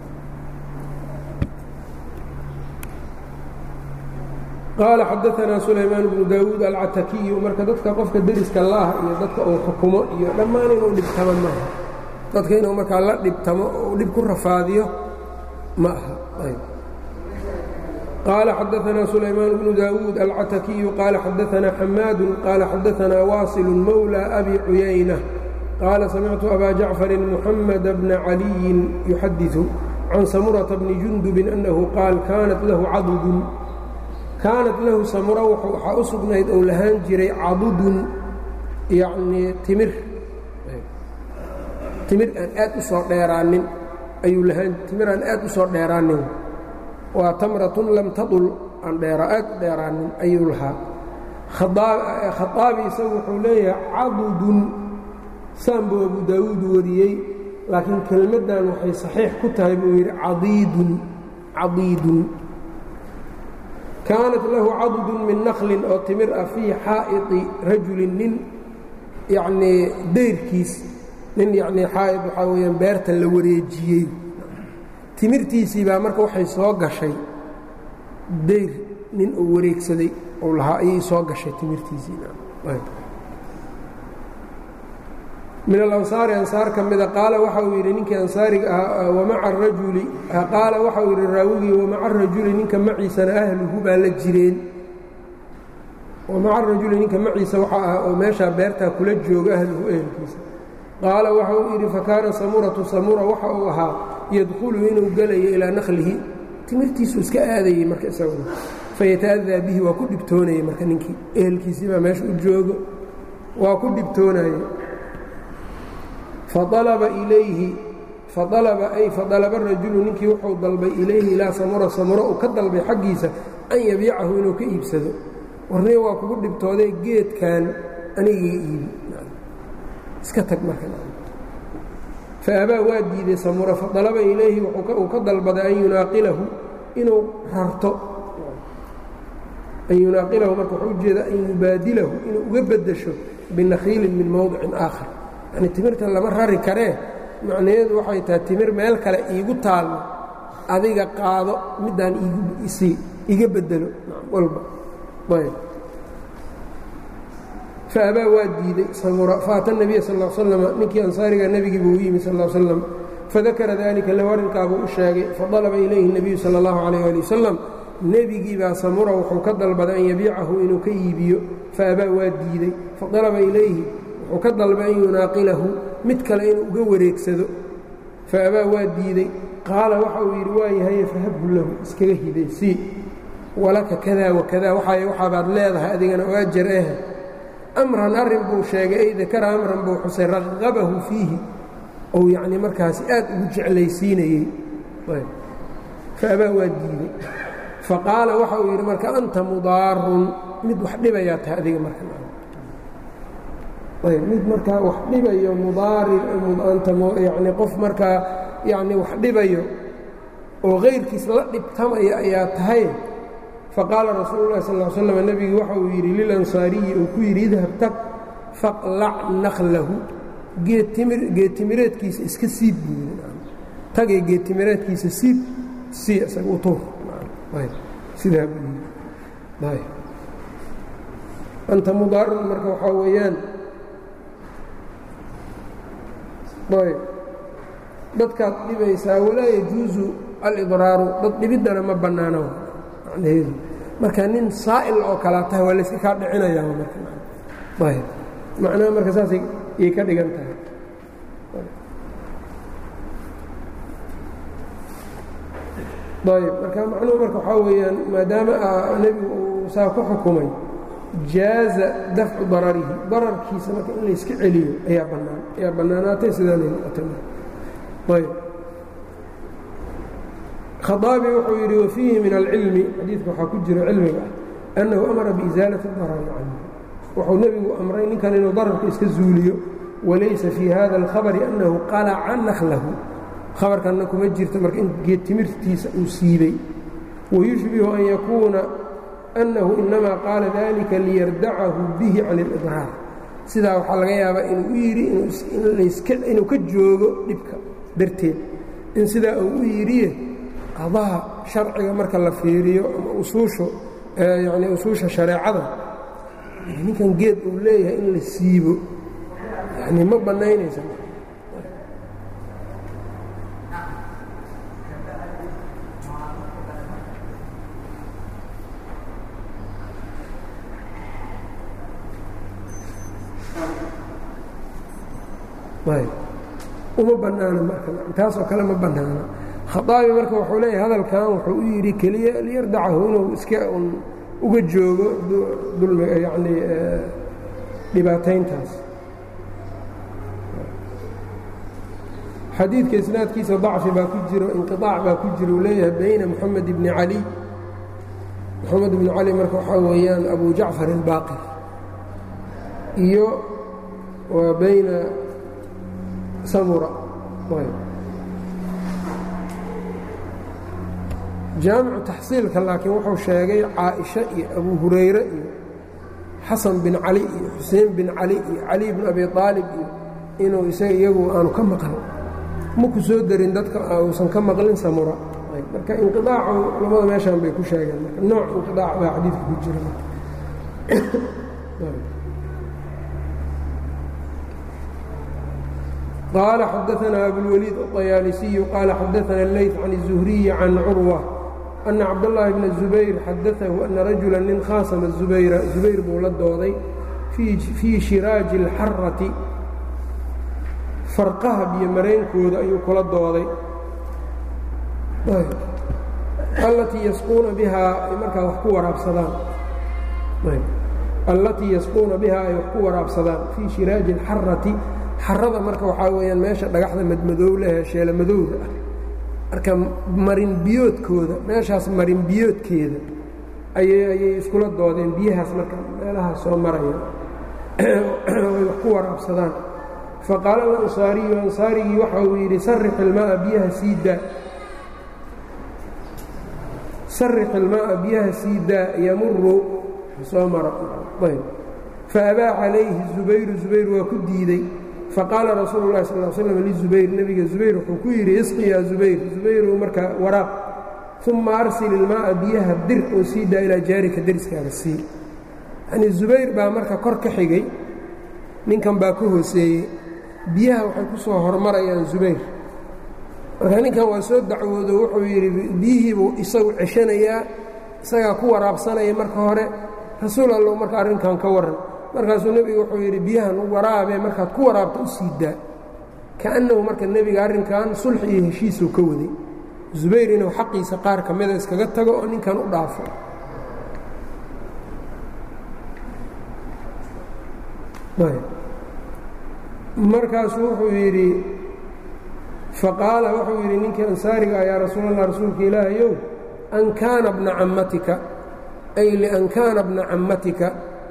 qaala xadaanaa sulaymaan bnu daawuud alcatakiyu marka dadka qofka deriska laah iyo dadka uu xukumo iyo dhammaan inuu dhibtamo maaha dadka inuu markaa la dhibtamo oo dhib ku rafaadiyo ma aha qال xadثna سulaymaan بن dawuud alcatakiyu qaala xadaثna xamaad qaala xadaثna waaصل mawlى abi cuyaynة qaala samictu abا jacفari mحamed bna عaliyi yuxadiثu can samurةa bni jundub أnahu qaal kaanat lahu cadudun kaanat lahu samura waxaa u sugnayd ou lahaan jiray cadudun yanii timir timir aan aad u soo dheeraanin ayuu lahaan timir aan aad u soo dheeraanin waa tamratun lam tadul aan dheera aad u dheeraanin ayuu lahaa khaaabi isagu wuxuu leeyahay cadudun saan buu abu daawuud wariyey laakiin kelmaddan waxay saxiix ku tahay buu yidhi cadiidun cadiidun kaanat lahu cadudun min naklin oo timir ah fii xaa'iti rajulin nin yacnii dayrkiis nin yacnii xaa'id waxaa weeyaan beerta la wareejiyey timirtiisii baa marka waxay soo gashay dayr nin uu wareegsaday uu lahaa ayay soo gashay timirtiisiimin alansaari ansaar ka mida qaala waxa uu yidhi ninkii ansaariga ahaa wamaca arajuli qaala waxa uu yidhi raawigii wamaca arajuli ninka maciisana ahluhu baa la jireen wamaca arajuli ninka maciisa waxa ah oo meeshaa beertaa kula jooga ahluhu ehelkiisa qaala waxa uu yidhi fakaana samuratu samura waxa uu ahaa yadkhulu inuu gelayo ilaa naklihi timirtiisuu iska aadayey marka isaguna fayata'adaa bihi waa ku dhibtoonayey marka ninkii ehelkiisii baa meesha u joogo waa ku dhibtoonaye faalaba ilayhi faalaba ay fadalaba rajulu ninkii wuxuu dalbay ilayhi ilaa samura samura uu ka dalbay xaggiisa an yabiicahu inuu ka iibsado warniga waa kugu dhibtooday geedkan anigii iibi iska tag marka faabaa waa diiday samura fadalaba ilayhi uu ka dalbaday an yunaaqilahu inuu rarto an yunaaqilahu marka wuxuu ujeeda an yubaadilahu inuu uga beddesho binakhiilin min mowdicin aakhar yani timirta lama rari karee macnaheedu waxay tahay timir meel kale iigu taallo adiga qaado middaan iisii iga beddelo walba ayb faabaa waa diiday samura faata nebiya sal l slam ninkii ansaariga nebigii buu u yimi sal l slam fadakara dalika lahu arrinkaabuu u sheegay fadalaba ilayhi nebiyu sala allahu calayh ali wasalam nebigii baa samura wuxuu ka dalbaday an yabiicahu inuu ka iibiyo faabaa waa diiday fadalaba ilayhi wuxuu ka dalbay an yunaaqilahu mid kale inuu uga wareegsado faabaa waa diiday qaala waxa uu yidhi waa yahaye fahabhu lahu iskaga hiday sii walaka kadaa wakadaa waxaay waxaabaad leedahay adigana oo ajar ah amran arrin buu sheegay ay dakara amran buu xusay raqabahu fiihi ou yacnii markaasi aad ugu jeclaysiinayey faabaa waa diiday faqaala waxa uu yidhi marka anta mudaarun mid wax dhibayaa tahay adiga marka mid markaa wax dhibayo mudaari yani qof markaa yani wax dhibayo oo kayrkiis la dhibtamaya ayaa tahay faqaala rasuulu lahi sal slam nebigu waxa uu yidhi lilansaariyi uu ku yidhi idhab tag faqlac naklahu geedtimireedkiisa iska siib buu tagay geedtimireedkiisa siib sii isaga u tuur sidaa buu yidhi anta mudaarun marka waxaa weeyaan ayb dadkaad dhibaysaa walaa yajuusu alidraaru dad dhibiddana ma bannaano macnaheedu marka nin saa'il oo kalaa tahay waa layska kaa dhicinayaa marayb macnaha marka saasay iyay ka dhigan tahay ayb marka macnuhu marka waxaa weeyaan maadaama nebigu uu saa ku xukumay jaaza dafcu dararihi dararkiisa marka in layska celiyo ayaa bannaan ayaa bannaanaatay sidaanay noqotay ayb khaaabi wuxuu yidhi wafiihi min alcilmi xadiidka waxaa ku jiro cilmiga ah annahu amara biisaalati darari canhu wuxuu nebigu amray ninkan inuu dararka iska zuuliyo walaysa fii hada alkhabari annahu qalaca naklahu khabarkanna kuma jirto marka in geed timirtiisa uu siibay wayushbihu an yakuuna annahu inamaa qaala dalika liyardacahu bihi can اlidraar sidaa waxaa laga yaabaa inuu u yidhi inuu ka joogo dhibka darteed in sidaa uu u yidhiye qadaha sharciga marka la fiiriyo ama usuushu yani usuusha shareecada ninkan geed uu leeyahay in la siibo yani ma bannaynaysa uma bannaana marka taasoo kale ma bannaana khaaabi marka wuxuu leeyahay hadalkan wuxuu u yidhi keliya liyardacahu inuu iska un uga joogo dulmiga yacnii dhibaatayntaas xadiidka isnaadkiisa dacfi baa ku jiro inqiطaac baa ku jiro uu leeyahay bayna moxamed bni cali moxamed bni cali marka waxaa weeyaan abu jacfar اlbaaqir iyo waa bayna samura jaamicu taxsiilka laakiin wuxuu sheegay caaisha iyo abu hurayre iyo xasan bin cali iyo xuseen bin cali iyo cali bn abi aalib iyo inuu isaga iyagu aanu ka maqal ma ku soo darin dadka uusan ka maqlin samura marka inqiaacu culamada meeshan bay ku sheegeen marka nooc inqiaac baa xadiidka ku jira qال xdثna أbوالوليد الطyاaلسي qال xdثna الlyث عن الزهري عن cروة أن cabdاللahi بن الزبير xadثه أنa رaجuلا nin khاasma زbayra زubayr buu la dooday fيi شhiraaجi الxarati farqaha biyo maraynkooda ayuu kula dooday allatii yasquuna bihaa ay markaa wax ku waraabsadaan allatii yasquuna bihaa ay wax ku waraabsadaan fii shiraaji الxarati xarada marka waxaa weeyaan meesha dhagaxda madmadow lehee sheela madowda ah marka marin biyoodkooda meeshaas marin biyoodkeeda ayay ayay iskula doodeen biyahaas marka meelahaas soo maraya ay wax ku waraabsadaan faqaala alansaariyu ansaarigii waxa uu yidhi sarix ilmaaa biyaha sii daa sarix ilmaaa biyaha sii daa yamuru soo mara ayb faabaa calayhi zubayru zubayr waa ku diidey faqaala rasuulu lahi sal slam lizubayr nebiga zubayr wuxuu ku yidhi isqi yaa zubayr zubayrow markaa waraaq uma arsil ilmaaa biyaha dir oo sii daa ilaa jaarika deriskaaga sii yanii zubayr baa marka kor ka xigay ninkan baa ka hooseeyey biyaha waxay ku soo hormarayaan zubayr marka ninkan waa soo dacwoodo wuxuu yidhi biyihiibuu isagu ceshanayaa isagaa ku waraabsanaya marka hore rasuul allow marka arrinkan ka warran markaasuu nebigu wuxuu yidhi biyahan u waraabee markaad ku waraabta u sii daa kaannahu marka nebiga arrinkan sulxi iyo heshiisuu ka waday zubayr inuu xaqiisa qaar ka mida iskaga tago oo ninkan u dhaafo markaasuu wuxuu yidhi faqaala wuxuu yidhi ninkii ansaariga yaa rasuul allah rasuulka ilaahayow an kaana bna cammatika ay lian kaana bna cammatika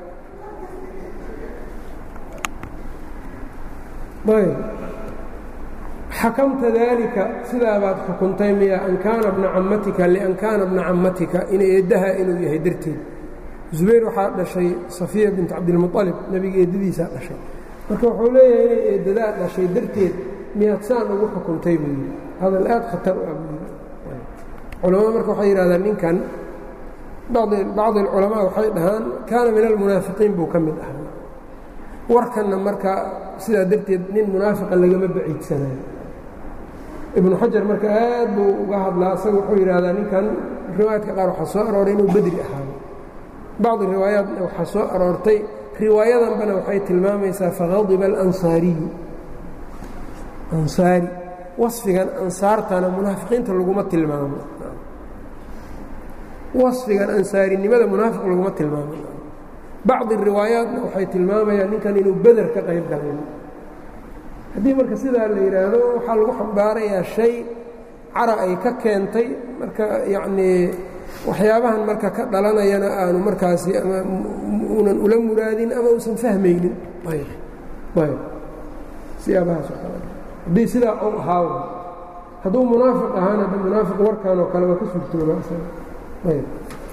ayb xakamta daalika sidaa baad xukuntay miya an kaana bna cammatika lian kaana bna cammatika in eeddaha inuu yahay darteed zubayr waxaa dhashay safiya bint cabdilmualib nebiga eeddadiisaa dhashay marka wuxuu leeyahay inay eeddadaa dhashay darteed miyaad saan ugu xukuntay buu yidhi hadal aad khatar u ah buu yidhi culamada marka waxay yidhahdaan ninkan bacdi alculamaa waxay dhahaan kaana min almunaafiqiin buu ka mid ahaa warkanna marka sidaa darteed nin munaafiqa lagama baciidsanayo ibnu xajar marka aad buu uga hadlaa asaga wuxuu yidhaahdaa ninkan riwaayaadka qaar waxaa soo arooray inuu bedri ahaado bacdi riwaayaatna waxaa soo aroortay riwaayadanbana waxay tilmaamaysaa faqadiba alansaariyu ansaari wasfigan ansaartana munaafiqiinta laguma tilmaamo wasfigan ansaarinimada munaafiq laguma tilmaamo bacdi riwaayaatna waxay tilmaamayaan ninkan inuu beder ka qayb galay haddii marka sidaa la yidhaahdo waxaa lagu xambaarayaa shay cara ay ka keentay marka yacnii waxyaabahan marka ka dhalanayana aanu markaasi ama uunan ula muraadin ama uusan fahmaynin ayb siyaabahaas oo kale haddii sidaa u ahaaw hadduu munaafiq ahaana da munaafiq warkan oo kale waa ka suurtooba ayb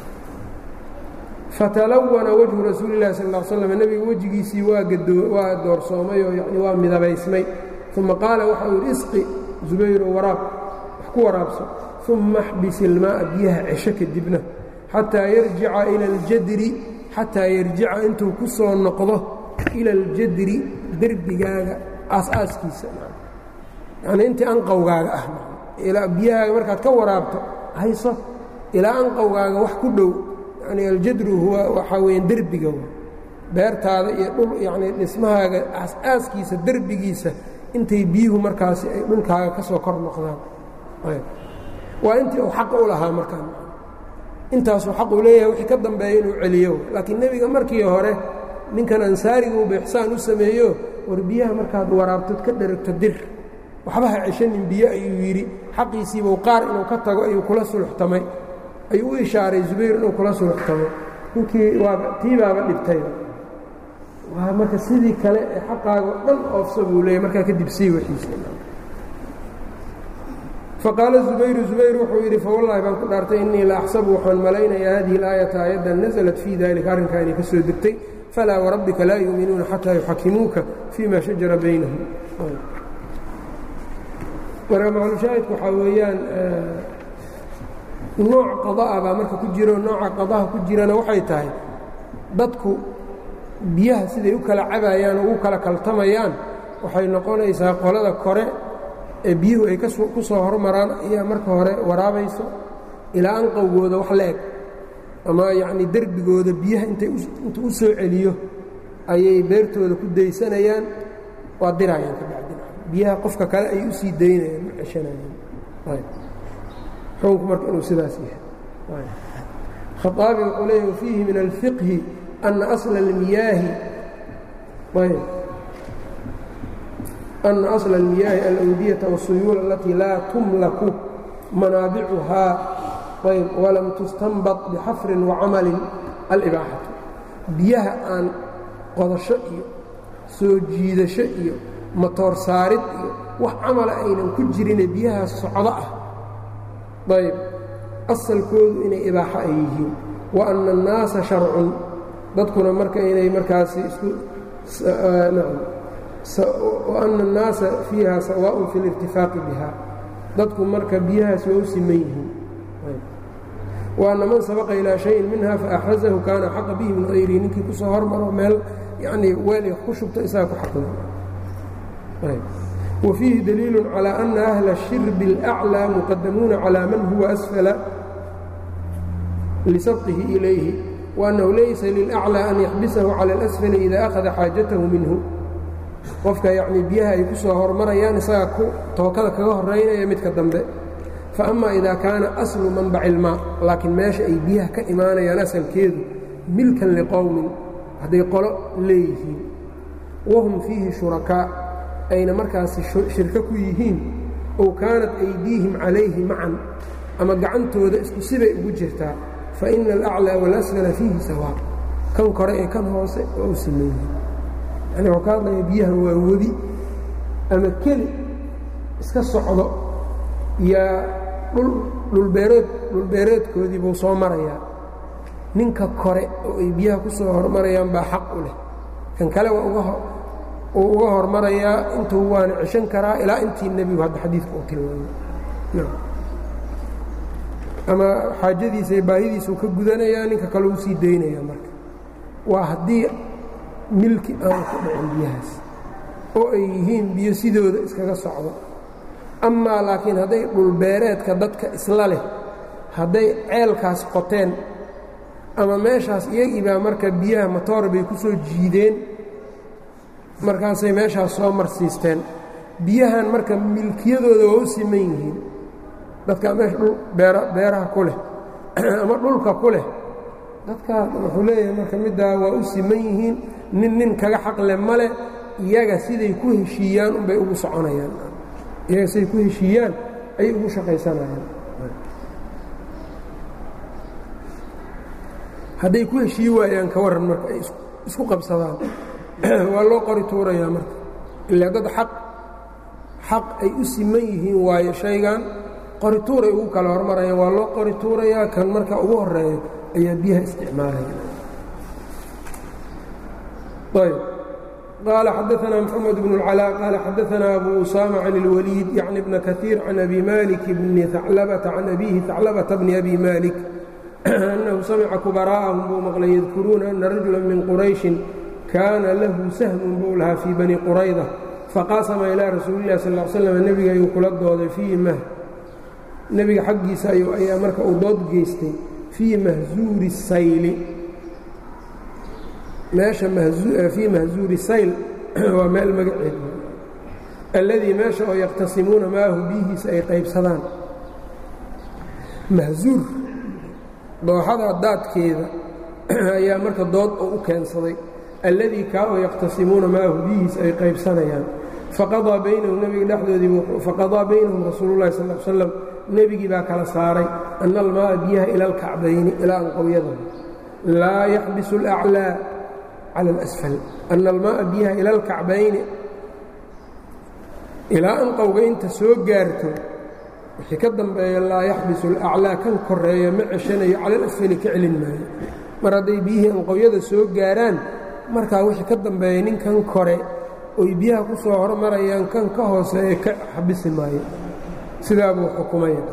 fatalawana wajhu rasuuli اlahi sal ا slm nebiga wejigiisii waa waa doorsoomay oo yani waa midabaysmay uma qaala waxa uu yidhi isqi zubayro waraab wax ku waraabso uma axbis ilmaa'a biyaha cesho kadibna xataa yarjica ila اljadri xataa yarjica intuu ku soo noqdo ila اljadri derbigaaga aas-aaskiisa yani intii anqowgaaga ah ilaa biyahaaga markaad ka waraabto hayso ilaa anqowgaaga wax ku dhow yani aljadru huwa waxaa weeyaan derbiga beertaada iyo dhul yacni dhismahaaga aas-aaskiisa derbigiisa intay biyuhu markaasi ay dhulkaaga ka soo kor noqdaan waa intii uu xaqa u lahaa markaa intaasuu xaq uu leeyahay wixii ka dambeeya inuu celiyo laakiin nebiga markii hore ninkan ansaariga uu bixsaan u sameeyo war biyaha markaad waraabtod ka dheragto dir waxba ha ceshanin biyo ayuu yidhi xaqiisiibuu qaar inuu ka tago ayuu kula suluxtamay ayuu u ishaaray zubayr inuu kula suluxtamo ninkii waaba tii baaba dhibtay waa marka sidii kale ee xaqaaga dhan oofsa buu leeyay markaa kadib sii waxiisa faqaala zubayru zubayr wuxuu yidhi fawallaahi baan ku dhaartay innii la axsabu waxaan malaynayaa hadihi اlaayata aayaddan nasalat fii dalika arrinkaa inay ka soo degtay falaa warabbika laa yuuminuuna xataa yuxakimuuka fii ma shajara baynahum marka maclushaahidku waxaa weeyaan nooc qada'a baa marka ku jiro nooca qadaha ku jirana waxay tahay dadku biyaha siday u kala cabayaan oo u kala kaltamayaan waxay noqonaysaa qolada kore ee biyuhu ay ku soo hormaraan ayaa marka hore waraabayso ilaa anqowgooda wax la eg ama yacnii derbigooda biyaha intay intuu u soo celiyo ayay beertooda ku daysanayaan waa dirayaan ka bacdina biyaha qofka kale ay u sii daynayaan ma ceshanayaan xukunku marka inuu sidaas yahay khaaabi wuxuu leeya wafiihi min alfiqhi ana asla اlmiyaahi ayb ana asla اlmiyaahi alawdiyata wالsuyuul alatii laa tumlaku manaabicuhaa ayb walam tustanbad bixafrin wacamalin alibaaxatu biyaha aan qodasho iyo soo jiidasho iyo matoor saarid iyo wax camala aynan ku jirine biyahaas socdo ah ayb asalkoodu inay ibaaxo ay yihiin wa anna annaasa sharcun dadkuna marka inay markaasi isku wa anna annaasa fiiha sawaaءun fi اlirtifaaqi biha dadku marka biyahaas waa u siman yihiin wa anna man sabaqa ilaa shayin minha faaxrazahu kaana xaqa bihi min hayrihi ninkii ku soo hormaro meel yanii weel ku shubto isaga ku xaqda وفيiه دليiل على أن أهل الشhرب الأعلى مqدموuنa على maن هuوa أسفل لسبقه إليه وأنه laysa للأعلى أن يحبسه على الأسفل إذا أخذa xاaجaته minه qofka yعnي biyaha ay ku soo hormarayaan isaga tookada kaga horeynaya midka dambe فأma إذا كاana أصل منبع الماء laakiin meesha ay biyaha ka imaanayaan asalkeedu milkan لqowmin hadday qolo leeyihiin wahum fiihi shurakaa ayna markaasi shirko ku yihiin ow kaanat aydiihim calayhi macan ama gacantooda isku sibay ugu jirtaa fa ina alaclaa waalasfala fiihi sawaa kan kore ee kan hoose waa u siman yihiin yani waxuu ka hadlaya biyaha waa webi ama keli iska socdo yaa dhulbeereed dhulbeereedkoodii buu soo marayaa ninka kore oo ay biyaha ku soo hormarayaan baa xaq u leh kan kale waa uu uga hormarayaa intuu waana ceshan karaa ilaa intii nebigu hadda xadiidka uu tilmaamay ama xaajadiisa iyo baahidiisuu ka gudanayaa ninka kale uu sii daynaya marka waa haddii milki aan ku dhicin biyahaas oo ay yihiin biyo sidooda iskaga socdo amaa laakiin hadday dhulbeereedka dadka isla leh hadday ceelkaas qoteen ama meeshaas iyagii baa marka biyaha matoor bay ku soo jiideen markaasay meeshaas soo marsiisteen biyahan marka milkiyadooda waa u siman yihiin dadkaa meesha dhul beera beeraha ku leh ama dhulka ku leh dadkaa wuxuu leeyahay marka middaa waa u siman yihiin nin nin kaga xaqle male iyaga siday ku heshiiyaan unbay ugu soconayaan iyaga siday ku heshiiyaan ayay ugu shaqaysanayaan hadday ku heshii waayaan ka warran marka ay isku qabsadaan waa loo qori tuurayaa marka ilaa dad xaq xaq ay u siman yihiin waayo shaygan qori tuuray ugu kala hormarayaan waa loo qori tuurayaa kan marka ugu horeeyo ayaa biyaha isticmaalaya ayb qaala xadaanaa mxamed bn اlcalaa qaala xadaanaa abu usaama can اlwaliid yacni bna kaiir can abi malik bni aclabata can abihi aclabata bni abi malik أنه samca كبراءهم buu maqlay yadkuruuna أna rajuلا min qurayشhi kaana lahu sahmun buu lahaa fii bani qurayda faqaasama ilىa rasuuli الlah sal اه slam nebiga ayuu kula dooday fii mh nebiga xaggiisa ayaa marka uu dood geystay fii mahzuuri sayli meesha fii mahzuuri sayl waa meel magaceed alladii meesha oo yaqtasimuuna maahu biyihiisa ay qaybsadaan mahzuur dooxada daadkeeda ayaa marka dood oo u keensaday alladii kaa oo yaqtasimuuna maahu biyihiis ay qaybsanayaan faqadaa baynahum nebiga dhexdoodii faqadaa baynahum rasuulu llahi sal l slam nebigii baa kala saaray ana almaaa biyaha ila alkacbayni ilaa anqowyada laa yaxbisu alaclaa cala alasfal ana almaaa biyaha ila alkacbayni ilaa anqowga inta soo gaarto wixii ka dambeeya laa yaxbisu alaclaa kan koreeya ma ceshanayo cala alasfali ka celin maayo mar hadday biyihii anqowyada soo gaaraan markaa wixii ka dambeeya ninkan kore oy biyaha ku soo hormarayaan kan ka hooseeya ka xabisi maayo sidaa buu xukumaya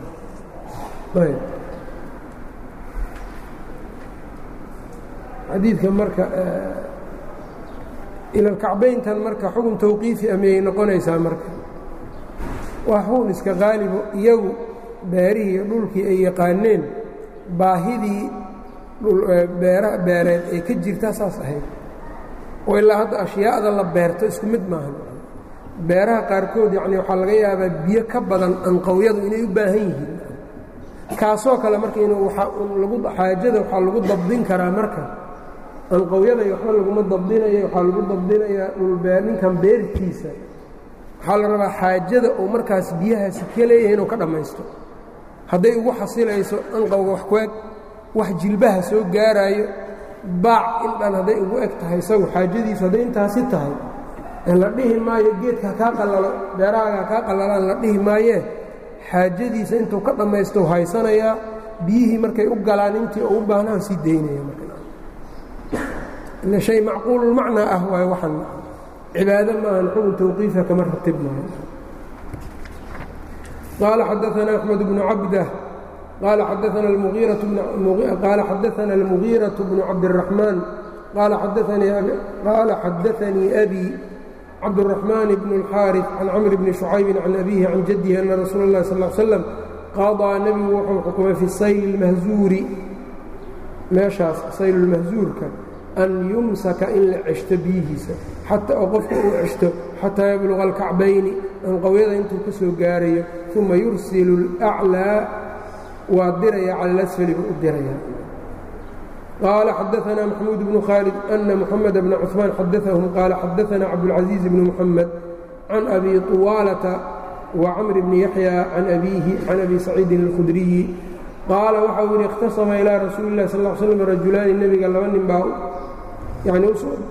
xadiidka marka ilalkacbayntan marka xukun tawqiifi amiyay noqonaysaa marka waa xukun iska qaalibo iyagu beerihii iyo dhulkii ay yaqaaneen baahidii beera beereed ee ka jirtaa saas ahayd oo ilaa hadda ashyaa'da la beerto isku mid maahan beeraha qaarkood yacni waxaa laga yaabaa biyo ka badan anqowyadu inay u baahan yihiin kaasoo kale marka inuu lagu xaajada waxaa lagu dabdin karaa marka anqowyada waxba laguma dabdinayo waxaa lagu dabdinayaa dhulbee ninkan beertiisa waxaa la rabaa xaajada uu markaas biyahaasi ka leeyahay inuu ka dhammaysto hadday ugu xasilayso anqowga wax ku eg wax jilbaha soo gaaraayo baac in dhan hadday ugu eg tahay isagu xaajadiisu hadday intaasi tahay la dhihi maayo geedka hakaa qallalo beerahaaga hakaa qallalaan la dhihi maayee xaajadiisa intuu ka dhammaysto haysanayaa biyihii markay u galaan intii uu u baahnaha sii daynaya marka shay macquululmacnaa ah waayo waxan cibaado maahan xukun tawqiifa kama ratib maayo qaala xadaana axmed bnu cabdah qaala xadaana almugiiraةu bnu cabdالraxmaan qaala xadaanii abi cabdالرaحmaan bn الxاariث can camr bni شhucaybi can abihi can jadihi ana rasuula اllahi sal slam qaضىa nebigu wuxuu xukumay fi sayl اlmahzuuri meeshaas sayl اlmahzuurka an yumsaka in la ceshto biyihiisa xataa oo qofka uu ceshto xataa yabluqa alkacbayni anqowyada intuu ka soo gaarayo uma yursilu اlأclىa waa diraya cala اlasfali buu u diraya qaala xadaanaa maxamuud bnu khaalid ana muxamed bna cuثmaan xadaahum qaala xadaanaa cabdاlcaزiiz bni muxamed can abi طuwaalata wacamr bni yaxya can abiihi can abi saciidin اlkhudriyi qaala waxau yidhi ikhtasama ilaa rasuuli اlah sal ا slm rajulaani nebiga laba nin baa yani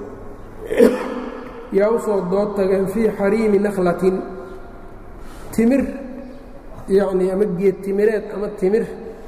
yaa u soo dood tageen fii xariimi nakhlatin timir yacnii ama geed timireed ama timir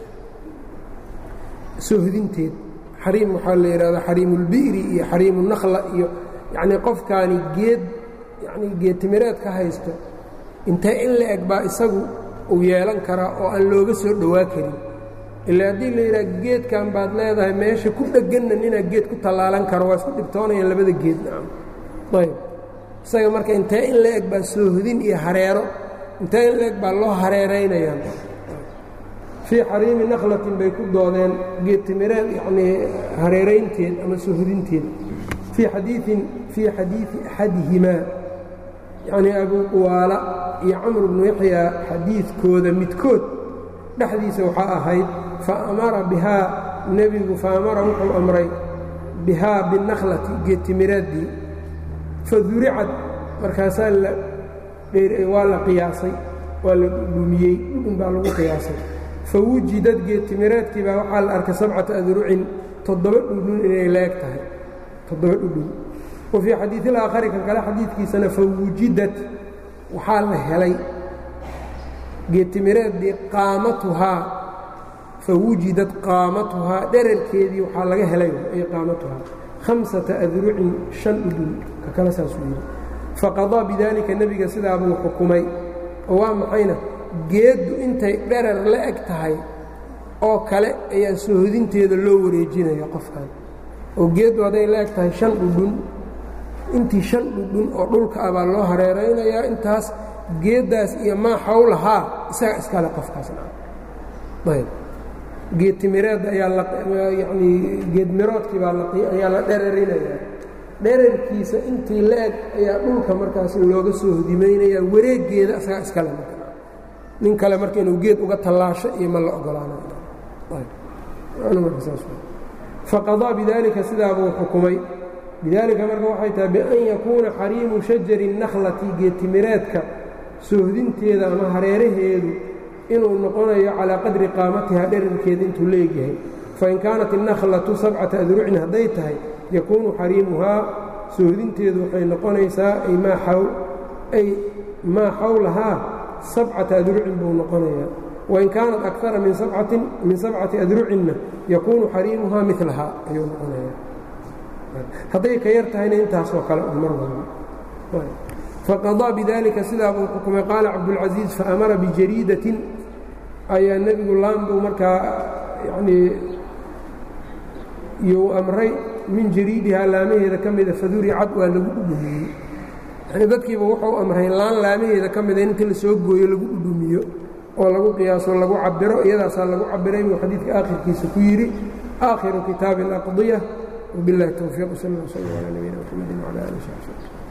sohdinteed xariim waxaa la yidhahdaa xariimulbi'ri iyo xariimunakhla iyo yacnii qofkaani geed yacnii geed timireed ka haysto intee in la eg baa isagu uu yeelan karaa oo aan looga soo dhowaa karin ilaa haddii la yidhaha geedkan baad leedahay meesha ku dhegganna ninaa geed ku tallaalan karo waa isku dhibtoonayaan labada geed nacam ayb isaga marka intee in la eg baa soohdin iyo hareero intee in la eg baa loo hareeraynayaan fii xariimi nakhlatin bay ku doodeen geedtimireed yacnii hareeraynteed ama soohdinteed fii xadiiin fii xadiidi axadihimaa yacnii abuu quwaala iyo camr bnu yaxyaa xadiidkooda midkood dhexdiisa waxaa ahayd fa amara bihaa nebigu fa amara wuxuu amray bihaa binakhlati geedtimireeddii faduricad markaasaa waa la qiyaasay waa la dhumiyey dhudhun baa lagu qiyaasay fawujidad geedtimireedkii baa waxaa la arkay sabcata adrucin toddoba dhudhun inay la eg tahay toddoba dhudhun wa fii xadiiil aakhari kan kale xadiidkiisana fawujidat waxaa la helay geedtimireeddii qaamatuhaa fawujidad qaamatuhaa dherarkeedii waxaa laga helay ay qaamatuhaa hamsata adrucin shan dhudhun ka kale saasuu yidhi faqadaa bidaalika nebiga sidaa buu xukumay oo waa maxayna geeddu intay dherar la eg tahay oo kale ayaa soohodinteeda loo wareejinaya qofkan oo geeddu hadday la eg tahay shan dhudhun intii shan dhudhun oo dhulka ah baa loo hareeraynayaa intaas geeddaas iyo maa xawlahaa isaga iskale qofkaasna ayb geed timireedda ayaa yanii geedmiroodkii baa ayaa la dherarinayaa dherarkiisa intii la eg ayaa dhulka markaas looga soo hodimaynaya wareeggeeda isagaa iskale nin kale marka inuu geed uga tallaasho iyo ma la ogolaanafaqadaa bidaalika sidaabuu xukumay bidaalika marka waxay tahay bian yakuuna xariimu shajari nakhlati geedtimireedka soohdinteeda ama hareeraheedu inuu noqonayo calaa qadri qaamatiha dherarkeeda intuu leegyahay fain kaanat innakhlatu sabcata adrucin hadday tahay yakuunu xariimuhaa soohdinteedu waxay noqonaysaa ay maa xawlahaa sabcata adrucin buu noqonayaa wain kaanat akara min sabcati adrucinna yakuunu xariimuhaa milahaa ayuu noqonayaa hadday ka yar tahayna intaasoo kale un mar walba faqadaa bidalika sidaa buu xukumay qaala cabdulcasiiz faamara bijariidatin ayaa nebigu laambuu markaa yanii iyuu amray min jariidihaa laamaheeda ka mida faduricad waa lagu dhudhumiyey yani dadkiiba wuxuu amray laan laamaheeda ka mida in inta la soo gooyo lagu dhudhumiyo oo lagu qiyaaso lagu cabiro iyadaasaa lagu cabiray buu xadiidka aakhirkiisa ku yidhi aakhiru kitaabi alaqdiya wbiاllahi towfiiq sal ll sl alى nabiyina mxamedi wcalى ali saxbi